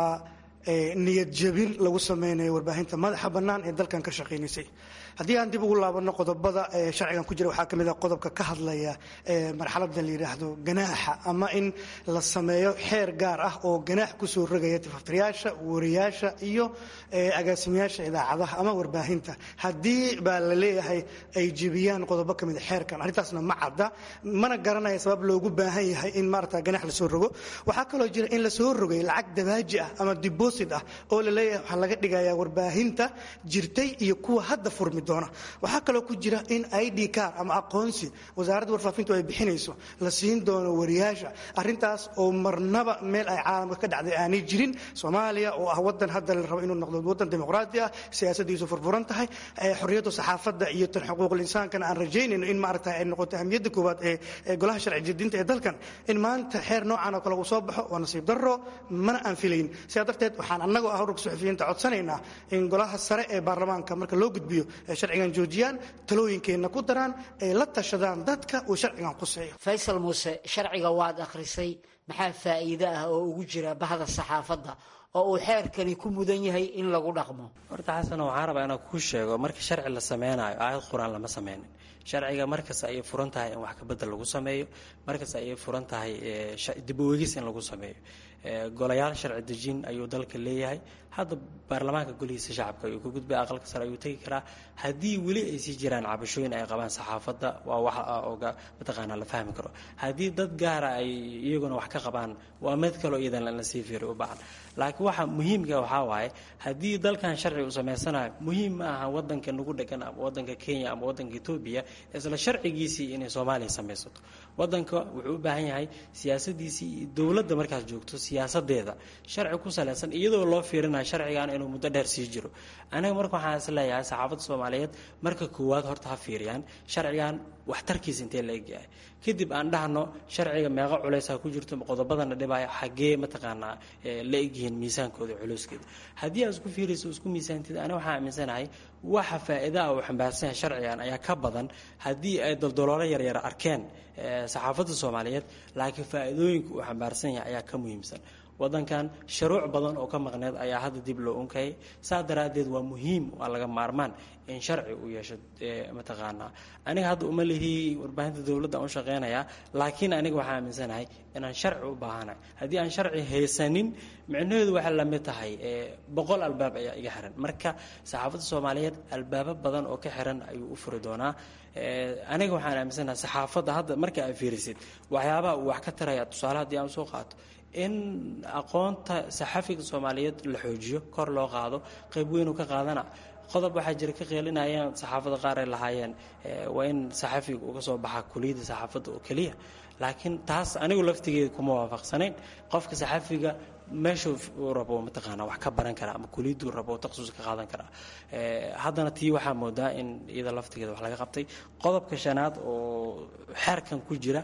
niyad jabin lagu sameynayo warbaahinta madaxa bannaan ee dalkan ka shaqaynaysay haddii aan dib ugu laabano qodobada ee sharcigan ku jira waxaa ka mid ah qodobka ka hadlaya marxaladda la yidhaahdo ganaaxa ama in la sameeyo xeer gaar ah oo ganaax kusoo rogaya tifaftirayaasha wariyaasha iyo agaasimayaasha idaacadaha ama warbaahinta haddii baa la leeyahay ay jebiyaan qodobo ka mid a xeerkan arrintaasna ma cadda mana garanaya sabab loogu baahan yahay in maarata ganax lasoo rogo waxaa kaloo jira in lasoo rogay lacag dabaaji ah ama deposit ah oo la leeyahay waxaa laga dhigayaa warbaahinta jirtay iyo kuwa hadda furmi doona waxaa kaloo ku jira in id car ama aqoonsi wasaaradda warfaafintu ay bixinayso la siin doono wariyaasha arrintaas oo marnaba meel ay caalamka ka dhacday aanay jirin soomaaliya oo ah wadan hadda la rabo inuu noqdo wadan dimuqraadi ah siyaasadiisu furfuran tahay xorriyadda saxaafadda iyo tan xuquuqul insaankana aan rajaynayno in maaragta ay noqoto ahamiyadda koowaad ee golaha sharci jedinta ee dalkan in maanta xeer noocan oo kale uu soo baxo waa nasiib darro mana aan filayn sidaa darteed waxaan annagoo ah ururka suxufiyiinta codsanaynaa in golaha sare ee baarlamaanka marka loo gudbiyo sharcigan joojiyaan talooyinkeenna ku daraan ay la tashadaan dadka uu sharcigan quseeyo faysal muuse sharciga waad akhrisay maxaa faa'iide ah oo ugu jira bahda saxaafadda oo uu xeerkani ku mudan yahay in lagu dhaqmo horta xasan waxaan rabaa inaan kuu sheego marka sharci la sameynayo aayad qur-aan lama sameynin sharciga markas ayay furan tahay in wax kabedel lagu sameeyo markas ayay furan tahay dib u eegis in lagu sameeyo golayaal sharci dejin ayuu dalka leeyahay hadda baarlamaanka golihiisa shacabka ayuu ka gudbay aqalka sare ayuu tegi karaa haddii weli ay sii jiraan cabashooyin ay qabaan saxaafadda waa wax oga mataqaanaa la fahmi karo haddii dad gaara ay iyaguna wax ka qabaan waa mid kaloo iyadan la sii fiiri u baahan laakiin waxa muhiimka waxaa waaye haddii dalkan sharci uu samaysanayo muhiim ma aha wadanka nagu dhegan ama wadanka kenya ama wadanka etoobiya isla sharcigiisii inay soomaaliya samaysato wadanka wuxuu u baahan yahay siyaasadiisii iyo dowladda markaas joogto siyaasadeeda sharci ku salaysan iyadoo loo fiirinayo sharcigan inuu muddo dheer sii jiro aniga marka waxaan is leeyahay saxaafadda soomaaliyeed marka koowaad horta ha fiiriyaan sharcigan waxtarkiisa intee la egyahay kadib aan dhahno sharciga meeqo culaysa ku jirto qodobadana dhibaya xaggee mataqaanaa la egyihiin miisaankooda culeyskeeda haddii aad isku fiirayso isku miisaantid aniga waxaan aaminsanahay waxa faa'iidaa uu xambaarsan yahay sharcigan ayaa ka badan haddii ay daldaloolo yaryar arkeen saxaafadda soomaaliyeed laakiin faa'iidooyinka uu xambaarsan yahay ayaa ka muhiimsan wadankan sharuuc badan oo ka maqneed ayaa hadda dib loo unkayay saa daraaddeed waa muhiim waa laga maarmaan in sharci uu yeesho mataqaanaa aniga hadda uma lihii warbaahinta dowladda aan u shaqeynayaa laakiin aniga waxaan aaminsanahay inaan sharci u baahanahay haddii aan sharci haysanin micnaheedu waxay la mid tahay boqol albaab ayaa iga xiran marka saxaafadda soomaaliyeed albaabo badan oo ka xiran ayuu u furi doonaa aniga waxaan aaminsanahay saxaafadda hadda marka aad fiirisid waxyaabaha uu wax ka taraya tusaale haddii aan soo qaato in aqoonta saxafiga soomaaliyeed la xoojiyo kor loo qaado qayb weyn uu ka qaadana qodob waxaa jira ka qeelinayaan saxaafadda qaar ay lahaayeen waa in saxafiga uga soo baxaa kuliyadda saxaafadda oo keliya laakiin taas anigu laftigeeda kuma waafaqsanayn qofka saxafiga meesha uu rabo mataqaanaa wax ka baran kara ama kuliyaddu rabo takhasus ka qaadan karaa haddana tii waxaa moodaa in iyada laftigeeda wax laga qabtay qodobka shanaad oo xeerkan ku jira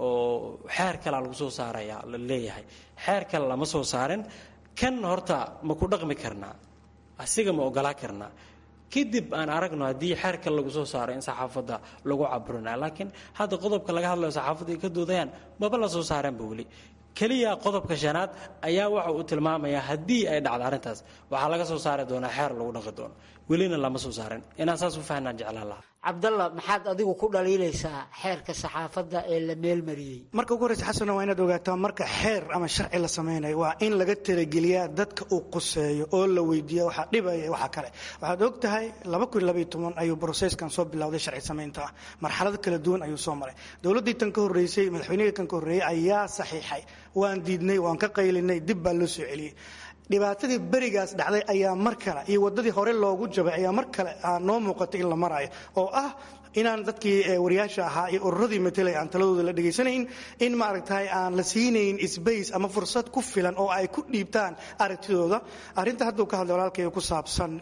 oo xeer kalea lagu soo saaraya la leeyahay xeer kale lama soo saarin kan horta ma ku dhaqmi karnaa asiga ma ogolaa karnaa kadib aan aragno haddii xeer kale lagu soo saaro in saxaafadda lagu caburinayo laakiin hadda qodobka laga hadlayo saxaafadda ay ka doodayaan maba la soo saareenba weli keliya qodobka shanaad ayaa waxa uu tilmaamayaa haddii ay dhacdo arrintaas waxaa laga soo saari doonaa xeer lagu dhaqi doono welina lama soo saarin inaan saas u fahnaan jeclaan lahaa cabdalla maxaad adigu ku dhaliilaysaa xeerka saxaafadda ee la meelmariyey marka ugu horreysa xasano waa inaad ogaataa marka xeer ama sharci la samaynayo waa in laga talageliyaa dadka uu quseeyo oo la weydiiya waxaa dhibaya waxa kale waxaad og tahay ayuu broseskan soo bilowday sharci samaynta ah marxalado kala duwan ayuu soo maray dowladdii tan ka horreysay madaxweynihii kan ka horreeyey ayaa saxiixay waan diidnay waan ka qaylinay dib baa loo soo celiyey dhibaatadii berigaas dhacday ayaa mar kale iyo wadadii hore loogu jabay ayaa mar kale noo muuqatay in la maraayo oo ah inaan dadkii wariyaasha ahaa iyo ururadii matelay aan taladooda la dhegaysanayn in maaragtay aan la siinayn sbace ama fursad ku filan oo ay ku dhiibtaan aragtidooda arrinta hadduu ka hadlay walaalkayga ku saabsan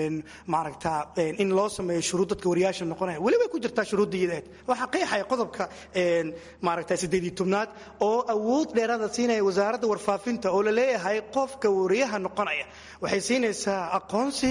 maaragta in loo sameeyo shuruud dadka wariyaasha noqonaya weli way ku jirtaa shuruudda iyadeed waxaa qeexaya qodobka maaragta siddeed iyo tobnaad oo awood dheeraada siinaya wasaaradda warfaafinta oo la leeyahay qofka wariyaha noqonaya waxay siinaysaa aqoonsi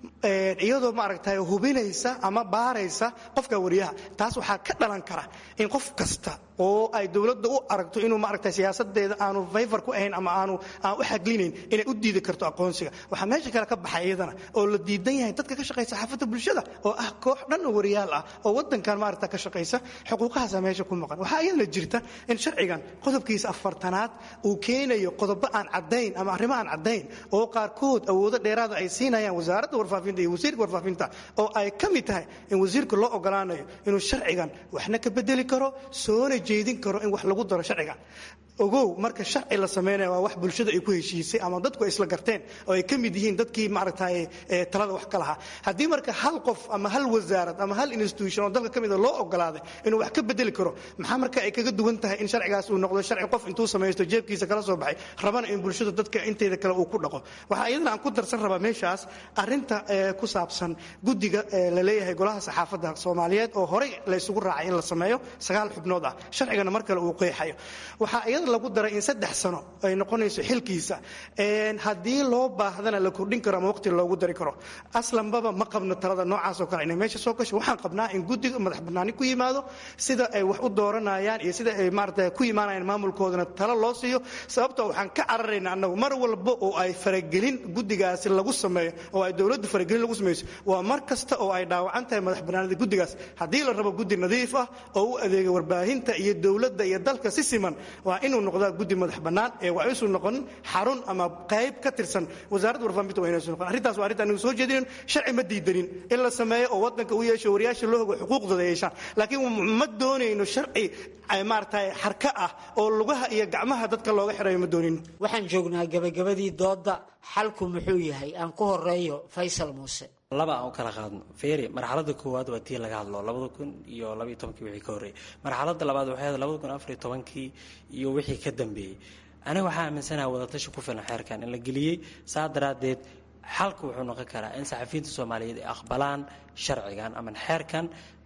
iyadoo maaragtay hubinaysa ama baaraysa qofka wariyaha taas waxaa ka dhalan kara in qof kasta oo ay dowladda u aragto inuu maaragtay siyaasadeeda aanu fayfar ku ahayn ama aanu aan u xaglinayn inay u diidi karto aqoonsiga waxaa meesha kale ka baxay iyadana oo la diidan yahay dadka ka shaqaysa saxaafadda bulshada oo ah koox dhan oo wariyaal ah oo wadankan maaragta ka shaqaysa xuquuqahaasa meesha ku maqan waxaa iyadana jirta in sharcigan qodobkiisa afartanaad uu keenayo qodobo aan caddayn ama arrimo aan caddayn oo qaarkood awoodo dheeraada ay siinayaan wasaaradda warfaafinta iyo wasiirka warfaafinta oo ay ka mid tahay in wasiirka loo ogolaanayo inuu sharcigan waxna ka bedeli karo soona jeedin karo in wax lagu daro sharcigan ogow marka sharci la sameynaya waa wax bulshada ay ku heshiisay ama dadku ay isla garteen oo ay ka mid yihiin dadkii maaragtay talada wax ka lahaa haddii marka hal qof ama hal wasaarad ama hal institution oo dalka ka mida loo ogolaaday inuu wax ka bedeli karo maxaa marka ay kaga duwan tahay in sharcigaas uu noqdo sharci qof intuu samaysto jeebkiisa kala soo baxay rabana in bulshada dadka inteeda kale uu ku dhaqo waxaa iyadana aan ku darsan rabaa meeshaas arrinta ku saabsan guddiga la leeyahay golaha saxaafadda soomaaliyeed oo horey la isugu raacay in la sameeyo sagaal xubnood ah sharcigana mar kale uu qeexayo waxaa iyada lagu daray in saddex sano ay noqonayso xilkiisa haddii loo baahdana la kordhin karo ama waqti loogu dari karo aslanbaba ma qabno talada noocaasoo kale inay meesha soo gasho waxaan qabnaa in guddiga madax bannaani ku yimaado sida ay wax u dooranayaan iyo sida ay maarata ku imaanayaan maamulkoodana talo loo siiyo sababtoo waxaan ka cararaynaa annagu mar walba oo ay faragelin guddigaasi lagu sameeyo oo ay dowladdu faragelin lagu samayso waa mar kasta oo ay dhaawacan tahay madax bannaanida guddigaas haddii la rabo guddi nadiif ah oo u adeega warbaahinta iyo dowladda iyo dalka si siman waa inuu noqdaa guddi madax bannaan ee waa isu noqon xarun ama qayb ka tirsan wasaaradda warfaafinta waa inaysu noqon arrintaas waa arrinta anigu soo jeedinin sharci ma diidanin in la sameeyo oo waddanka u yeesho wariyaasha loo hogo xuquuqdooda yeeshaan laakiin ma doonayno sharci maaragtay xarka ah oo lugaha iyo gacmaha dadka looga xirayo ma doonayno waxaan joognaa gabagabadii doodda xalku muxuu yahay aan ku horeeyo faysal muuse laba aan u kala qaadno feeri marxaladda koowaad waa tii laga hadlo labada kun iyo labaiyo tobankii wixii ka horreeyey marxaladda labaad waxay ahayd labada kun afariyo tobankii iyo wixii ka dambeeyey aniga waxaa aaminsanaha wadatashi ku filan xeerkan in la geliyey saa daraaddeed xalka wuxuu noqon karaa in saxafiyiinta soomaaliyeed ay aqbalaan sharcigan ama xeerkan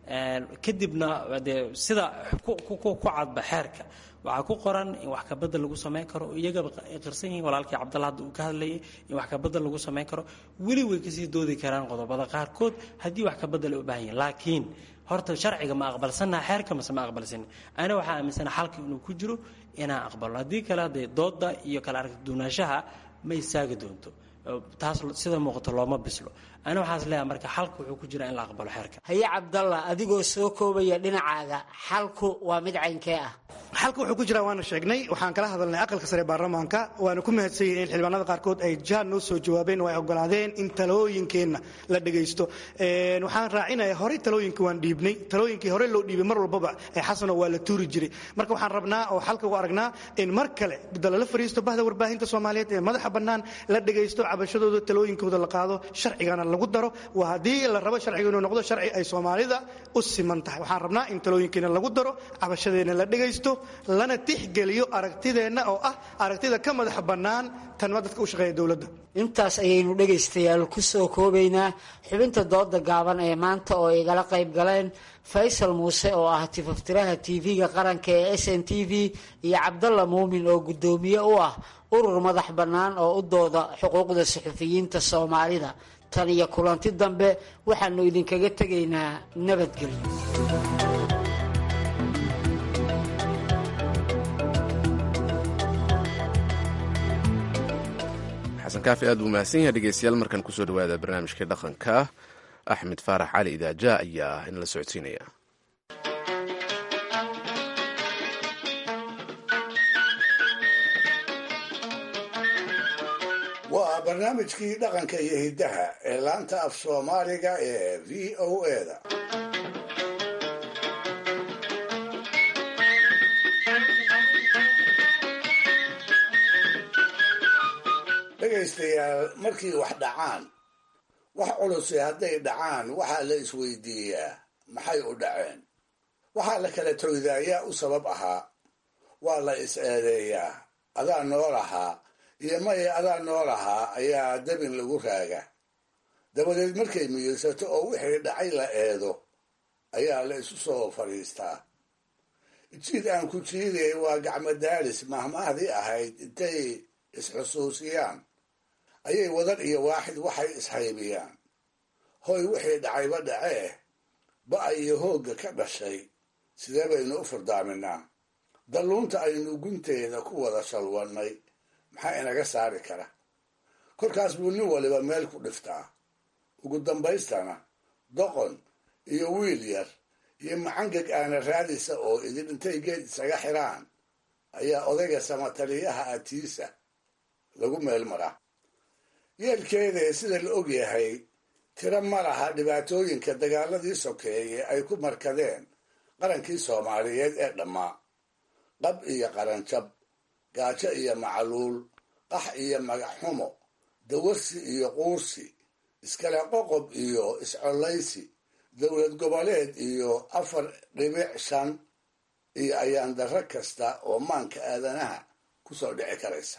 kadibna dee sida ku cadba xeerka waxaa ku qoran in wax kabedel lagu samayn karo iyagaba qirsan yihiin walaalkii cabdalla hadda uu ka hadlayay in wax kabedel lagu samayn karo weli way kasii doodi karaan qodobada qaarkood haddii wax kabedel ay u baahan yihin laakiin horta sharciga ma aqbalsannaha xeerka mase ma aqbalsanin ana waxaa aaminsana xalka inuu ku jiro inaan aqbalno haddii kale haddee dooda iyo kala aragti duunaanshaha ma istaagi doonto taas sida muuqato looma bislo ani waxaas leeyahay marka xalku wuxuu ku jiraa in la aqbalo xeerka haye cabdalla adigoo soo koobaya dhinacaaga xalku waa mid caynkee ah xalka wuxuu ku jiraa waana sheegnay waxaan kala hadalnay aqalka sare baarlamaanka waana ku mahadsan yihin in xildhibaanada qaarkood ay jaan noo soo jawaabeen oo ay ogolaadeen in talooyinkeenna la dhegaysto waxaan raacinaya horey talooyinka waan dhiibnay talooyinkii horey loo dhiibay mar walbaba ee xasano waa la tuuri jiray marka waxaan rabnaa oo xalka u aragnaa in mar kale lala fariisto bahda warbaahinta soomaaliyeed ee madaxa bannaan la dhegaysto cabashadooda talooyinkooda la qaado sharcigana lagu daro waa haddii la rabo sharciga inuu noqdo sharci ay soomaalida u siman tahay waxaan rabnaa in talooyinkeena lagu daro cabashadeenna la dhegaysto lana tixgeliyo aragtideenna oo ah aragtida ka madax bannaan tanma dadka u shaqeeya dowladda intaas ayaynu dhegaystayaal ku soo koobaynaa xubinta dooda gaaban ee maanta oo igala qayb galeen faysal muuse oo ah tifaftiraha tv-ga qaranka ee s n t v iyo cabdalla muumin oo guddoomiye u ah urur madax bannaan oo u dooda xuquuqda suxufiyiinta soomaalida tan iyo kulanti dambe waxaanu idinkaga tegaynaa nabadgelyo xasan kaafi aad buu mahadsan yahay dhegeystayaal markan kusoo dhawaada barnaamijka dhaqanka axmed faarax cali idaaja ayaa inala socodsiinaya waa barnaamijkii dhaqanka iyo hiddaha ee laanta af soomaaliga ee v o eda dhegaystayaal markii wax dhacaan wax culusi hadday dhacaan waxaa la isweydiiyaa maxay u dhaceen waxaa la kala toyda ayaa u sabab ahaa waa la is eedeeyaa adaa nool ahaa iyo maye adaa nool ahaa ayaa dabin lagu raaga dabadeed markay miyirsato oo wixii dhacay la eedo ayaa la isu soo fadhiistaa jiid aan ku jiidayay waa gacmo daalis mahmaahdii ahayd intay isxusuusiyaan ayay wadan iyo waaxid waxay ishaybiyaan hoy wixii dhacayba dhacee ba iyo hoogga ka dhashay sidee baynu u furdaaminaa dalluunta aynu gunteeda ku wada shalwannay maxaa inaga saari kara kolkaas buu nin waliba meel ku dhiftaa ugu dambaystana doqon iyo wiil yar iyo macangeg aana raadisa oo idin intay geed isaga xiraan ayaa odayga samataliyaha atiisa lagu meel maraa yeelkeedee sida la og yahay tiro ma laha dhibaatooyinka dagaaladii sokeeye ay ku markadeen qarankii soomaaliyeed ee dhammaa qab iyo qaranjab gaajo iyo macluul qax iyo magaxxumo dawarsi iyo quursi iskale qoqob iyo iscollaysi dowlad goboleed iyo afar dhibic shan iyo ayaan darro kasta oo maanka aadanaha ku soo dhici karaysa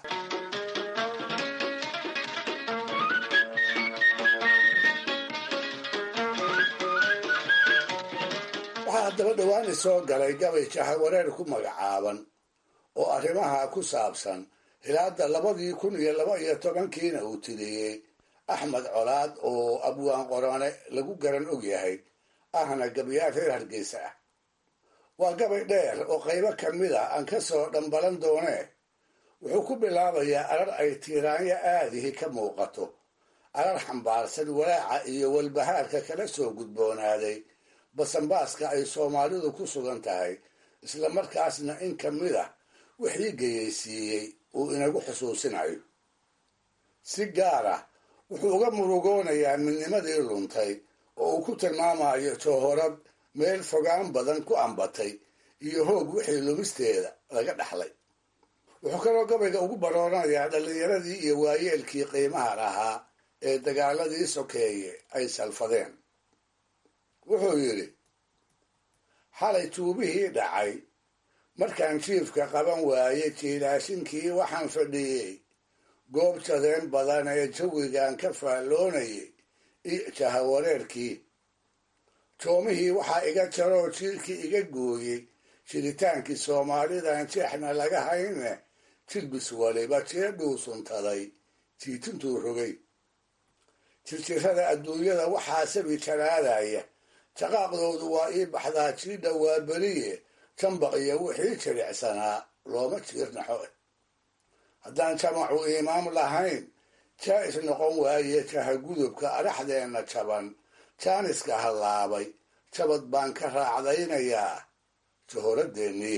waxaa haddaba dhawaani soo galay gabay jahawareer ku magacaaban oo arrimaha ku saabsan hilaadda labadii kun iyo laba iyo tobankiina uu tiriyey axmed colaad oo abwaan qorone lagu garan og yahay ahna gabayaal reer hargeysa ah waa gabay dheer oo qaybo ka mid a aan ka soo dhambalan doonee wuxuu ku bilaabayaa arar ay tiiraanyo aadihi ka muuqato arar xambaarsan walaaca iyo walbahaarka kala soo gudboonaaday basanbaaska ay soomaalidu ku sugan tahay isla markaasna in ka mid ah wixii geyaysiiyey uu inagu xusuusinayo si gaar ah wuxuu uga murugoonayaa midnimadii luntay oo uu ku tilmaamayo joohorad meel fogaan badan ku ambatay iyo hoog wixii lumisteeda laga dhaxlay wuxuu kaloo gabayga ugu barooranayaa dhallinyaradii iyo waayeelkii qiimaha lahaa ee dagaaladii sokeeye ay salfadeen wuxuu yidhi xalay tuubihii dhacay markaan jiifka qaban waayey jiilaashinkii waxaan fadhiyey goob jadeen badan ee jawigan ka faalloonayay iyo jahawareerkii joomihii waxaa iga jaroo jiirkii iga gooyey jiritaankii soomaalidan jeexna laga hayne jilbis waliba jeedhuu suntaday jiitintuu rogay jirjirada adduunyada waxaa sabi jaraadaya jaqaaqdoodu waa ii baxdaa jiidha waa beriye jambaq iyo wixii jiricsanaa looma jiirnaxo haddaan jamacu imaam lahayn jaa'is noqon waaye jahagudubka adhaxdeenna jaban jaaniska hallaabay jabad baan ka raacdaynayaa jahoradeennii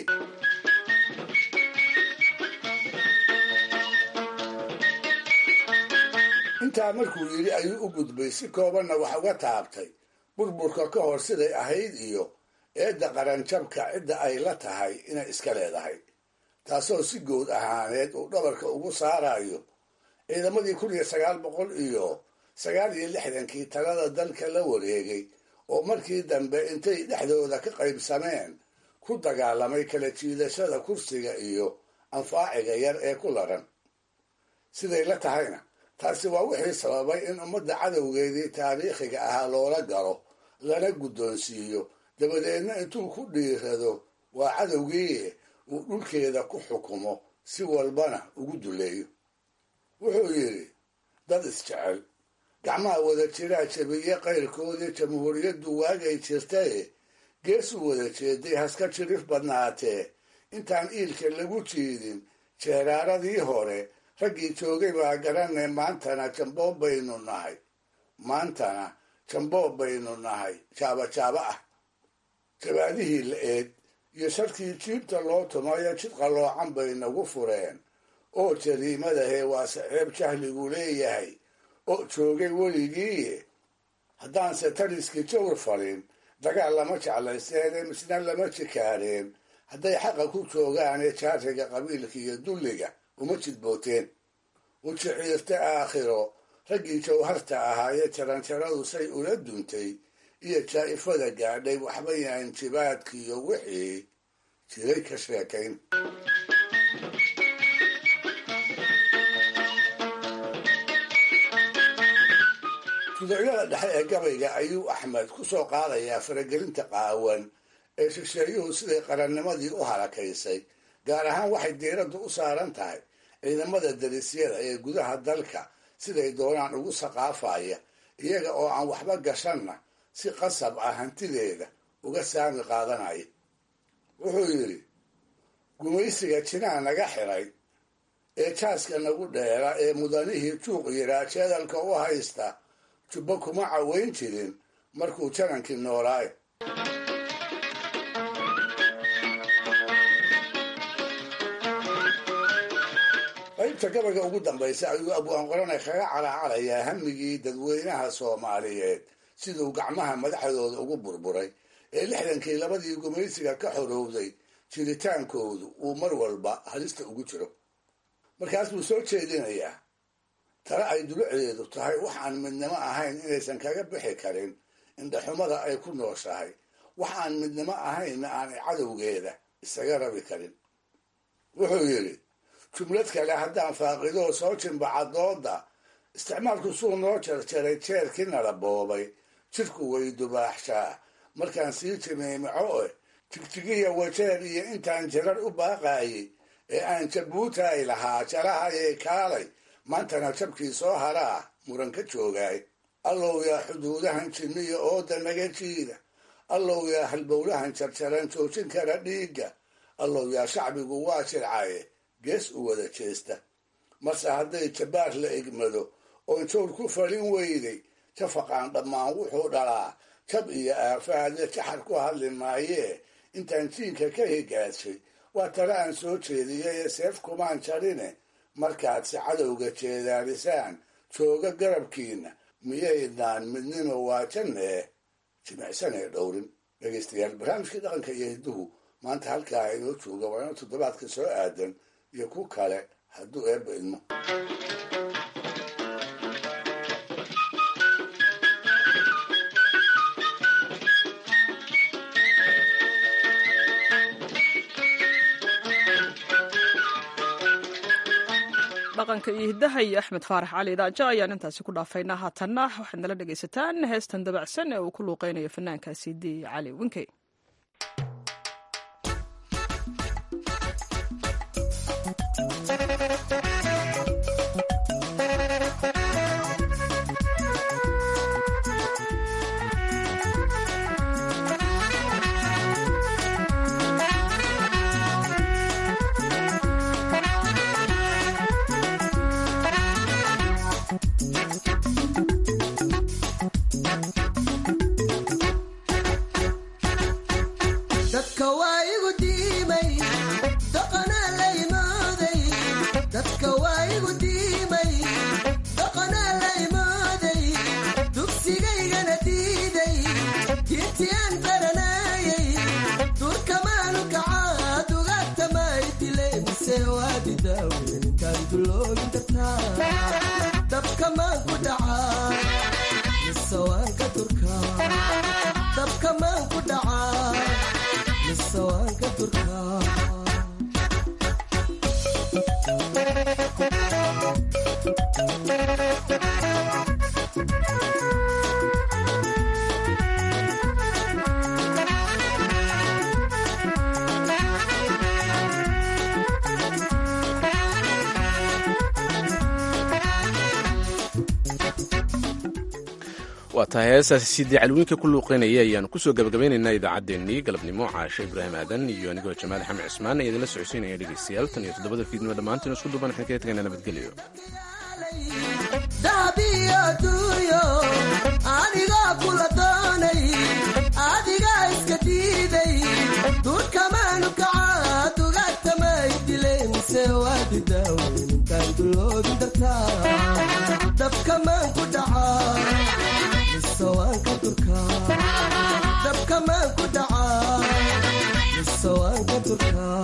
intaa markuu yidhi ayuu u gudbay si koobanna wax uga taabtay burburka ka hor siday ahayd iyo eedda qaranjabka cidda ay la tahay inay iska leedahay taasoo si good ahaaneed uu dhabarka ugu saarayo ciidamadii kun iyo sagaal boqol iyo sagaal iyo lixdankii talada dalka la wareegay oo markii dambe intay dhexdooda ka qaybsameen ku dagaalamay kala jiidashada kursiga iyo anfaaciga yar ee ku laran siday la tahayna taasi waa wixii sababay in ummadda cadowgeedii taariikhiga ahaa loola galo lana guddoonsiiyo dabadeedna intuu ku dhiirado waa cadowgii uu dhulkeeda ku xukumo si walbana ugu duleeyo wuxuu yidhi dad isjecel gacmaha wada jiraa jabiye qayrkoodii jamhuuriyaddu waagay jirtaye geesuu wada jeeday haska jirif badnaatee intaan iilka lagu jiidin jeeraaradii hore raggii joogay baa garanay maantana jamboob baynu nahay maantana jamboob baynu nahay jaaba jaaba ah jabaadihii la eed iyo sharkii jiibta loo tumayo jid qalloocan bay nagu fureen oo jariimadahe waa saceeb jahligu leeyahay oo joogay weligii haddaanse taliskii jawr farin dagaal lama jeclaysteene misna lama jikaareen hadday xaqa ku joogaane jaariga qabiilka iyo dulliga uma jidbooteen u jiciirta aakhiro raggii jawharta ahaaye jaranjaradu say ula duntay iyo jaa'ifada gaadhay waxba yahan jibaadkiiyo wixii jiray ka sheekayn tuducyada dhexe ee gabayga ayuu axmed ku soo qaadayaa faragelinta qaawan ee shisheeyuhu siday qarannimadii u halakaysay gaar ahaan waxay diiraddu u saaran tahay ciidamada darisyada ee gudaha dalka siday doonaan ugu saqaafaya iyaga oo aan waxba gashanna si qasab ah hantideeda uga saami qaadanaya wuxuu yidhi gumaysiga jinaa naga xiray ee jaaska nagu dheera ee mudanihii juuq yiraa jeedalka u haysta jubbo kuma caweyn jirin markuu janankii noolaayo qaybta gabayga ugu dambaysa ayuu abwaan qorane kaga calacalayaa hamigii dadweynaha soomaaliyeed siduu gacmaha madaxdooda ugu burburay ee lixdankii labadii gumaysiga ka xorowday jiritaankoodu uu mar walba halista ugu jiro markaas buu soo jeedinayaa tale ay dulucdeedu tahay wax aan midnimo ahayn inaysan kaga bixi karin indhaxumada ay ku nooshahay wax aan midnimo ahaynna aanay cadowgeeda isaga rabi karin wuxuu yidhi jumlad kale haddaan faaqidoo soo jimbaca dooda isticmaalku suu noo jarjaray jeerkii nala boobay jidhku way dubaaxshaa markaan sii jimiimico eh jigjigiya wajeer iyo intaan jarar u baaqaayay ee aan jabuutaay lahaa jarahayay kaalay maantana jabkii soo haraa muran ka joogaay allow yaa xuduudahan jinniya ooda naga jiida allow yaa halbowlahan jarjaran joojin kara dhiigga allow yaa shacbigu waa jircaye gees u wada jeesta marse hadday jabbaar la egmado oon joor ku falin weyday jafaqaan dhammaan wuxuu dhalaa jab iyo aafaadle jaxar ku hadli maayee intaan jiinka ka higaadshay waa tale aan soo jeediyay ee seef kumaan jarine markaad si cadowga jeedaarisaan jooga garabkiina miyaydaan midnimo waajanee jimicsanee dhowrin dhegaystayaal barnaamijkii dhaqanka iyo hidduhu maanta halkaa inoo jooga waa ina toddobaadka soo aadan iyo ku kale hadduu eebba idmo dhaqanka iyo hiddaha iyo axmed faarax cali daaja ayaan intaasi ku dhaafaynaa haatanna waxaad nala dhegaysataan heestan dabacsan ee uu ku luuqeynayo fanaankaasi di cali winkey waa tahay heestaasi sidii calwiinka ku luuqeynaya ayaanu kusoo gabagabaynaynaa idaacaddeenii galabnimo caashe ibraahim aadan iyo anigoo jamaal axmed cismaan ee idinla socodsiinaya dhegeystayaal tan iyo toddobada fiidnimo dhammaantiin isku duban waxaan kaga tegaynaa nabadgelyo dahabiyo duuyo anigaa kula doonay adigaa iska diiday duurkamaanu kacaa dugaagtamay dilay mise waadi daaweyn intaan duloodin dartaa dabkamaan ku dhacaa mise waan ka durkaa dabkamaan ku dhacaa mise waan ka durkaa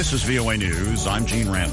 This is VOA News. I'm Gene Randall.